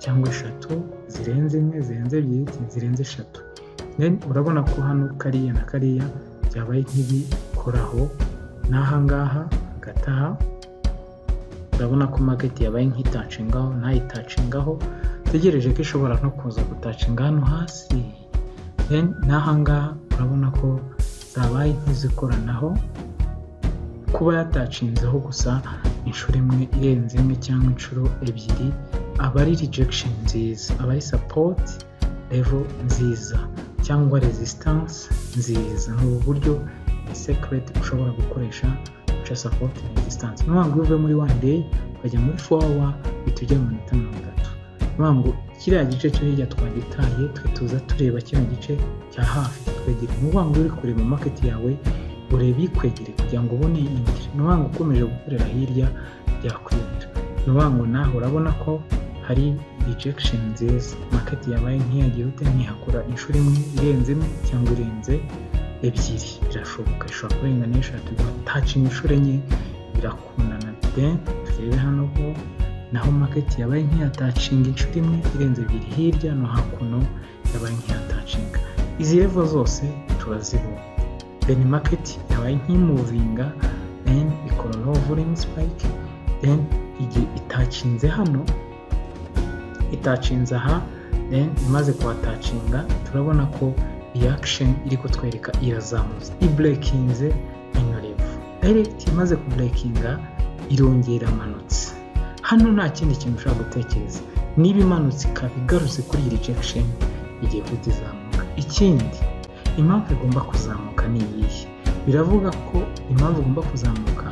Speaker 1: cyangwa eshatu zirenze imwe zirenze ebyiri zirenze eshatu urabona ko hano kariya na kariya byabaye nk'ibikoraho n'ahangaha gataha urabona ko market yabaye nk'itacingaho itacingaho utegereje ko ishobora no kuza gutacinga hano hasi n'ahangaha urabona ko zabaye nk'izikoranaho kuba yatacinzeho gusa inshuro imwe irenze imwe cyangwa inshuro ebyiri aba ari rejection nziza aba ari support level nziza cyangwa resistance nziza ni ubu buryo ni secret ushobora gukoresha uca support na resistance niyo mpamvu uve muri one day ukajya muri four hour uhita ujya mu minota mirongo itatu niyo mpamvu kiriya gice cyo hirya twagitaye twe tuza tureba kino gice cya hafi kitwegereye niyo mpamvu uri kureba market yawe ureba ikwegereye kugira ngo ubone indi niyo mpamvu ukomeje gukorera hirya byakuyobera niyo mpamvu nawe urabona ko hari rejection nziza market yabaye ntiyagira ute ntihakora inshuro imwe irenze imwe cyangwa irenze ebyiri birashoboka ishobora kurenga eshatu igatacinga inshuro enye birakundana de turebe hano ko naho market yabaye nk'iyatacinga inshuro imwe irenze ebyiri hirya no hakuno yabaye nk'iyatacinga izi revo zose turazibona then market yabaye nk'imuvinga then ikora no volume spike then igihe itacinze hano itacinze aha then imaze kuhatacinga turabona ko reaction iri kutwereka irazamutse ibrekinze ino revo direct imaze kubrekinga irongera amanutse hano nta kindi kintu ushobora gutekereza niba imanutse ikaba igarutse kuri iyi rejection igiye guhita izamuka ikindi impamvu igomba kuzamuka ni iyihe biravuga ko impamvu igomba kuzamuka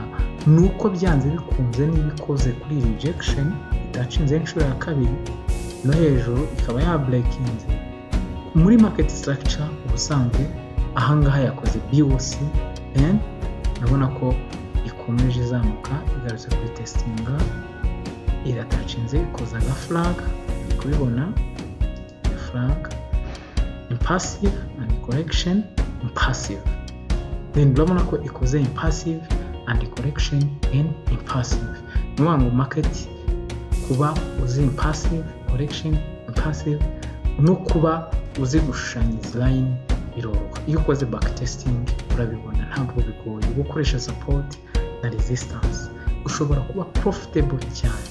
Speaker 1: ni uko byanze bikunze niba ikoze kuri iyi rejection itacinze inshuro ya kabiri no hejuru ikaba yabrekinze muri market structure ubusanzwe ahangaha yakoze BOC N urabona ko ikomeje izamuka igarutse kuri testinga iratacinze ikoza aga flag kubibona flag impassive and correction impassive then urabona ko ikoze impassive and correction and impassive ni ukuvuga ngo market kuba uzi impassive correction impassive no kuba uzi gushushanya izi line biroroha iyo ukoze backtesting urabibona ntabwo bigoye gukoresha support na resistance ushobora kuba profitable cyane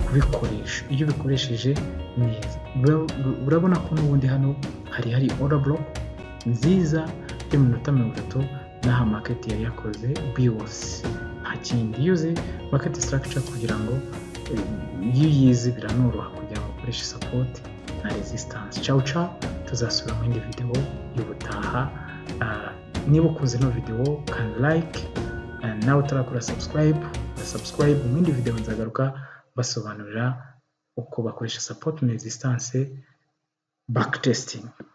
Speaker 1: kubikoresha iyo ubikoresheje neza urabona ko n'ubundi hano hari hari order block nziza y'iminota mirongo itatu n'aha market yari yakoze biwose nta kindi iyo uzi market structure kugira ngo iyo uyizi biranoroha kugira ngo ukoreshe support na resistance ciao ciao tuzasura mu yindi videwo y'ubutaha niba ukunze ino videwo kani like nawe utarakora subscribe na subscribe mu yindi videwo nzagaruka basobanurira uko bakoresha support na resistance backtesting